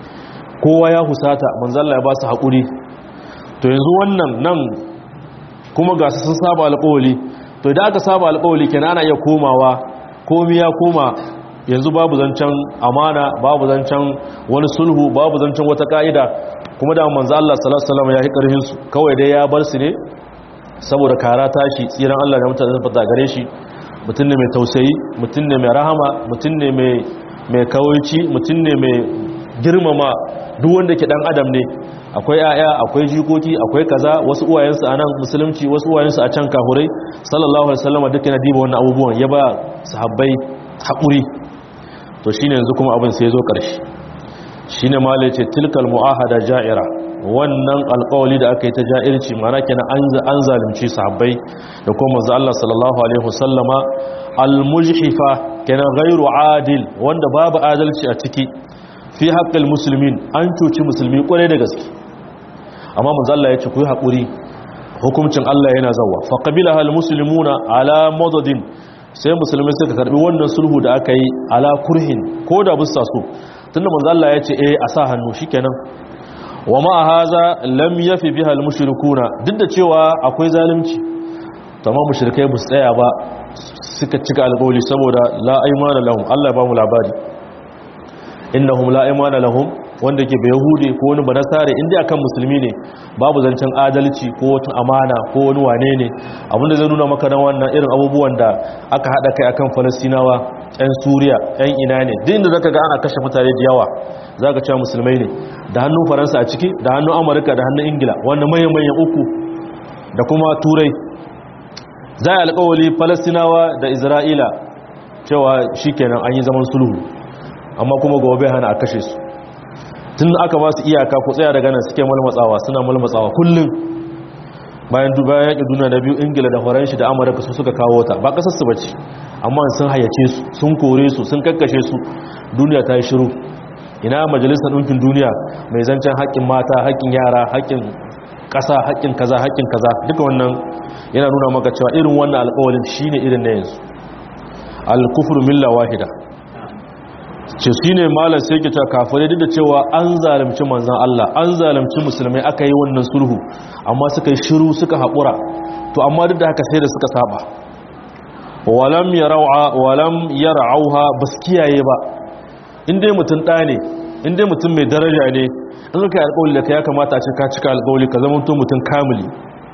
kowa ya husata manzo Allah ya ba su haƙuri to yanzu wannan nan kuma ga su sun saba alƙawali to idan aka saba alƙawali kenan ana iya komawa komi ya koma yanzu babu zancen amana babu zancen wani sulhu babu zancen wata ka'ida kuma da manzo Allah sallallahu alaihi wasallam ya yi karhin su kawai dai ya bar su ne saboda kara tashi tsiran Allah da mutane fata gare shi mutum ne mai tausayi mutum ne mai rahama mutum ne mai mai kawaici mutum ne mai girmama duk wanda ke dan adam ne akwai aya akwai jikoki akwai kaza wasu uwayensu a nan musulunci wasu uwayensu a can kahurai sallallahu alaihi wasallam duk yana diba wannan abubuwan ya ba sahabbai haƙuri to shine yanzu kuma abin sai ya zo ƙarshe shine ma ce tilkal mu'ahada ja'ira wannan alƙawali da aka yi ta ja'irci mana kenan an zalunci sahabbai da kuma manzo Allah sallallahu alaihi wasallama al-mujhifa kenan ghairu adil wanda babu adalci a ciki fi haƙƙal musulmin an cuci musulmi ƙwarai da gaske amma manzalla ya ce ku yi haƙuri hukuncin Allah yana zawa faƙabila hal musulmuna ala madadin sai musulmi suka karɓi wannan sulhu da aka yi ala kurhin ko da bisa so tunda manzalla ya ce eh a sa hannu shikenan wa ma haza lam yafi biha al-mushrikuna duk da cewa akwai zalunci tamam mushrikai bu tsaya ba suka cika alƙawari saboda la aymana lahum Allah ya ba mu labari innahum la aymana lahum wanda ke bai yahudi ko wani banasare inda akan musulmi ne babu zancen adalci ko wata amana ko wani wane ne abinda zai nuna maka nan wannan irin abubuwan da aka hada kai akan falastinawa yan suriya yan ina ne duk inda zaka ga ana kashe mutane da yawa zaka cewa musulmai ne da hannun faransa a ciki da hannun amurka da hannun ingila wannan manyan manyan uku da kuma turai za a alkawali falastinawa da isra'ila cewa shikenan an yi zaman sulhu amma kuma gobe hana a kashe su tun aka ba su iyaka ku tsaya daga nan suke malmatsawa suna malmatsawa kullum bayan duba yaƙi duniya na biyu ingila da faranshi da amurka su suka kawo ta ba ƙasar su bace amma sun hayyace su sun kore su sun kakkashe su duniya ta yi shiru ina majalisar ɗinkin duniya mai zancen haƙƙin mata haƙƙin yara haƙƙin ƙasa haƙƙin kaza haƙƙin kaza duka wannan yana nuna maka cewa irin wannan alƙawalin shine irin na yanzu al-kufru milla wahida ce shi ne malar sai ke cewa kafirai duk da cewa an zalimci manzan Allah an zalimci musulmai aka yi wannan sulhu amma suka yi shiru suka haƙura to amma duk da haka sai da suka saba walam yar'auha ba su kiyaye ba inda mutum ɗa ne inda mutum mai daraja ne in ka yi alƙawali da ka ya kamata a ce ka cika alƙawali ka zama mutum kamili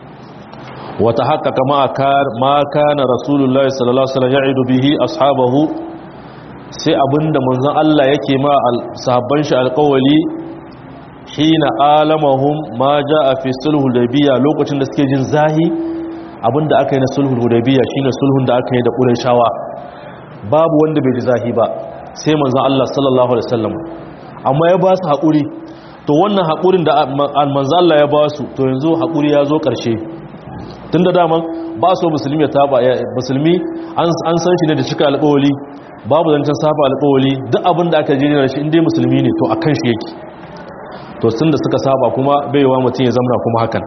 wata haka kama ma kana rasulullahi sallallahu alaihi wasallam ya'idu bihi ashabahu sai abinda manzon Allah yake ma sahabban shi alƙawali hina alamahum ma jaa fi sulhul hudaybiyya lokacin da suke jin zahi abinda aka yi na sulhul hudaybiyya shine sulhun da aka yi da qurayshawa babu wanda bai ji zahi ba sai manzon Allah sallallahu alaihi wasallam amma ya ba su haƙuri to wannan haƙurin da manzon Allah ya ba su to yanzu haƙuri ya zo ƙarshe tunda daman ba so musulmi ya taba musulmi an san shi ne da cika alƙawali babu zancen saba alƙawali duk abin da aka jini da shi inda musulmi ne to a kan shi yake to sun da suka saba kuma baiwa mutum ya zamna kuma hakan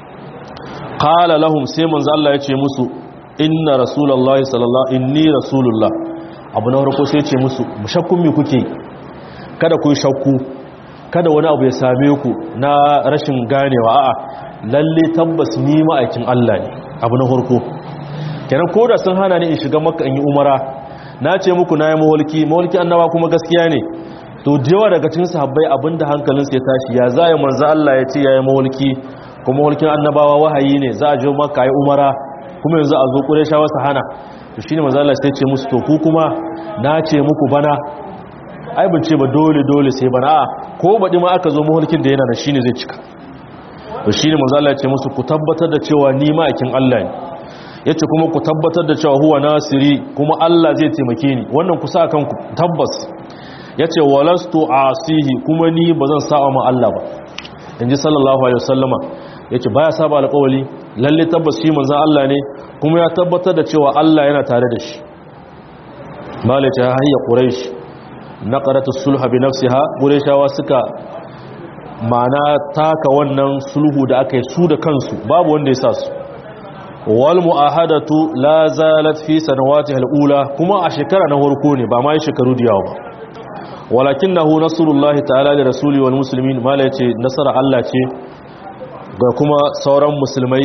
qala lahum sai manzo Allah ya ce musu inna rasulullahi sallallahu inni rasulullah abu na farko sai ya ce musu mushakkun me kuke kada ku shakku kada wani abu ya same ku na rashin ganewa a'a lalle tabbas ni ma'aikin Allah ne abu na farko kenan koda sun hana ni in shiga makka in yi umara na ce muku na yi mawalki mawalki annaba kuma gaskiya ne to jewa daga cikin sahabbai abinda hankalinsu ya tashi ya za ya manzo Allah ya ce ya yi mawalki kuma mawalkin annabawa wahayi ne za a je maka yi umara kuma yanzu a zo ƙuresha wasu hana to shi ne manzo Allah sai ce musu to ku kuma na ce muku bana ai ban ce ba dole dole sai bana a ko baɗi ma aka zo mawalkin da yana da shi ne zai cika to shi ne manzo Allah ya ce musu ku tabbatar da cewa ni ma'aikin Allah ne ya ce kuma ku tabbatar da cewa huwa nasiri kuma Allah zai taimake ni wannan ku sa kanku tabbas ya ce walastu asihi kuma ni ba zan sa'a ma Allah ba in ji sallallahu alaihi wasallama ya ce baya saba alƙawali lalle tabbas shi manzan Allah ne kuma ya tabbatar da cewa Allah yana tare da shi malaita hayya quraish naqaratu sulha bi nafsiha qurayshawa suka ma'ana taka wannan sulhu da aka yi su da kansu babu wanda ya sa su wal mu'ahadatu la zalat fi sanawati al-ula kuma a shekara na farko ne ba ma yi shekaru da yawa ba walakinahu nasrullahi ta'ala da rasuli wal muslimin mala yace nasara Allah ce ga kuma sauran musulmai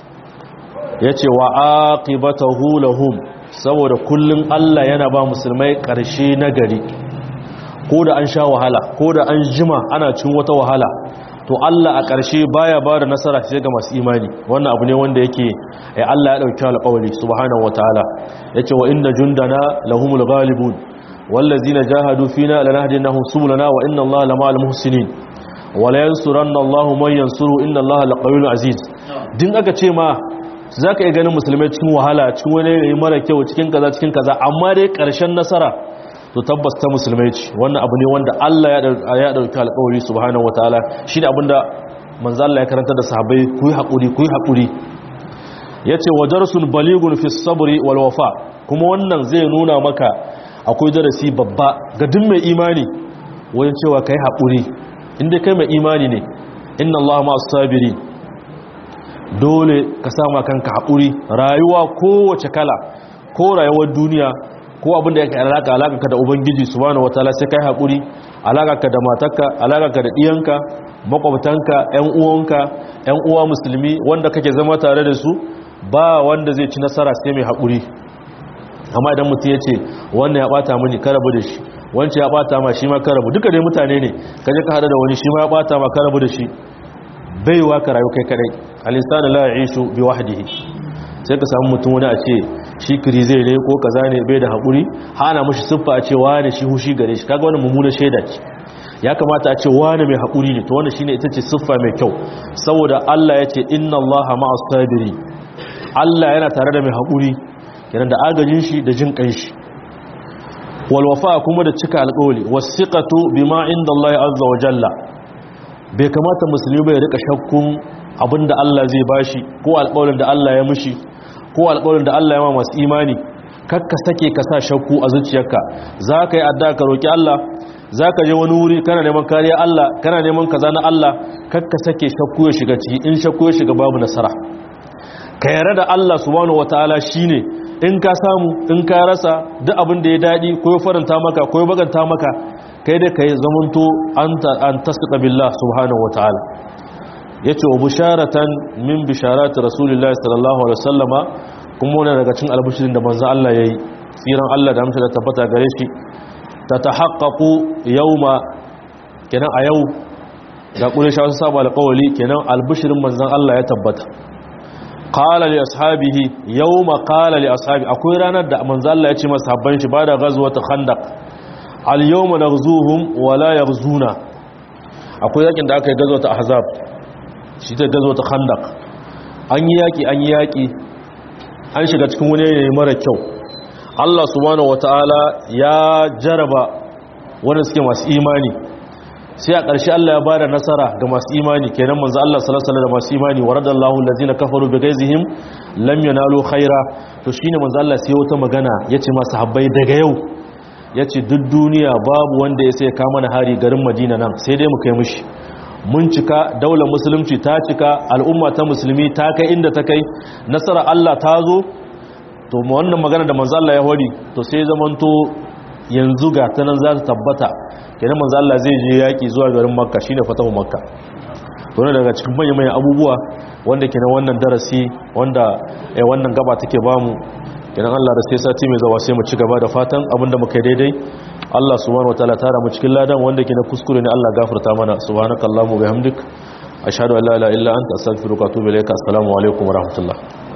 yace wa aqibatuhu lahum saboda kullun Allah yana ba musulmai karshe nagari ko da an sha wahala ko da an jima ana cin wata wahala to Allah a ƙarshe baya ba da nasara sai ga masu imani wannan abu ne wanda yake ai Allah ya dauki alƙawari subhanahu wataala yace wa inna jundana lahumul ghalibun wallazina jahadu fina lanahdinahum subulana wa inna Allaha lama'al muhsinin wala yansuranna Allahu man yansuru inna Allaha laqawiyyun aziz din aka ce ma zaka iya ganin musulmai cikin wahala cikin wani yayi mara kyau cikin kaza cikin kaza amma dai ƙarshen nasara to tabbas ta musulmai ce wannan abu ne wanda Allah ya dauki alƙawari subhanahu wataala shine abinda manzo Allah ya karanta da sahabbai ku yi hakuri ku yi hakuri yace wajarsun baligun fi sabri wal wafa kuma wannan zai nuna maka akwai darasi babba ga duk mai imani wajen cewa kai hakuri inda kai mai imani ne inna Allah ma'as sabirin dole ka sama kanka hakuri rayuwa kowace kala ko rayuwar duniya ko abin da yake alaka alaka ka da ubangiji subhanahu wataala sai kai hakuri alaka ka da matarka alaka ka da diyanka makwabtanka ƴan uwanka ƴan uwa musulmi wanda kake zama tare da su ba wanda zai ci nasara sai mai hakuri amma idan mutum ya ce wannan ya bata mini karabu da shi wancan ya bata ma shi ma karabu duka dai mutane ne kaje ka hada da wani shi ma ya bata ma karabu da shi baiwa ka rayu kai kadai al-insanu la ya'ishu bi wahdihi sai ka samu mutum wani a ce shi kiri zai ne ko kaza ne bai da haƙuri hana mashi siffa a ce wani shi hushi gare shi kaga wani mummuna shaida ce ya kamata a ce wani mai haƙuri ne to wani shine ita ce siffa mai kyau saboda Allah ya ce inna Allaha ma'as sabiri Allah yana tare da mai haƙuri yana da agajin shi da jin kan shi wal wafa kuma da cika alƙawli wasiqatu bima inda Allah azza wa jalla bai kamata musulmi bai rika shakkun abinda Allah zai bashi ko alƙawarin da Allah ya mishi ko alƙawarin da Allah ya ma masu imani kakka sake ka sa shakku a zuciyarka za ka yi adda ka roƙi Allah za ka je wani wuri kana neman kariya Allah kana neman kaza na Allah kakka sake shakku ya shiga ciki in shakku ya shiga babu nasara ka yarda da Allah subhanahu wataala shine in ka samu in ka rasa duk abin da ya dadi ko ya faranta maka ko ya baganta maka kai dai kai zamanto anta an tasqa billah subhanahu wataala yace wa busharatan min bisharati rasulillahi sallallahu alaihi wasallama kuma wannan daga cikin albushirin da manzo Allah yayi tsiran Allah da amsa da tabbata gare shi ta tahaqqaqu yawma kenan a yau ga qurayshawa sun saba alqawli kenan albushirin manzon Allah ya tabbata qala li ashabihi yawma qala li ashabi akwai ranar da manzo Allah ya ce masa habban shi bada ghazwat khandaq al yawma naghzuhum wa la yaghzuna akwai yakin da aka yi ghazwat ahzab shi ta gazo ta khandak an yi yaƙi an yi yaƙi an shiga cikin wani yanayi mara kyau Allah subhanahu wataala ya jaraba wanda suke masu imani sai a ƙarshe Allah ya bada nasara ga masu imani kenan manzo Allah sallallahu alaihi wasallam da masu imani waradallahu allazina kafaru bigaizihim lam yanalu khaira to shine manzo Allah sai wata magana yace masu habbai daga yau yace duk duniya babu wanda ya sai ka mana hari garin Madina nan sai dai mu kai mushi mun cika daular musulunci ta cika al'umma ta musulmi ta kai inda ta kai nasara Allah ta zo to wannan magana da manzo Allah ya hori to sai zamanto yanzu ga ta nan za ta tabbata kenan manzo Allah zai je yaki zuwa garin Makka shine fatahu Makka to ne daga cikin manyan manyan abubuwa wanda kenan wannan darasi wanda eh wannan gaba take bamu kenan Allah da sai sati mai zawa sai mu ci gaba da fatan abinda muka yi daidai Allah subhanahu wataala tara mu cikin ladan wanda ke na kuskure ne Allah gafarta mana subhanakallahumma bihamdik ashhadu an la ilaha illa anta astaghfiruka wa atubu ilaika assalamu alaikum wa rahmatullah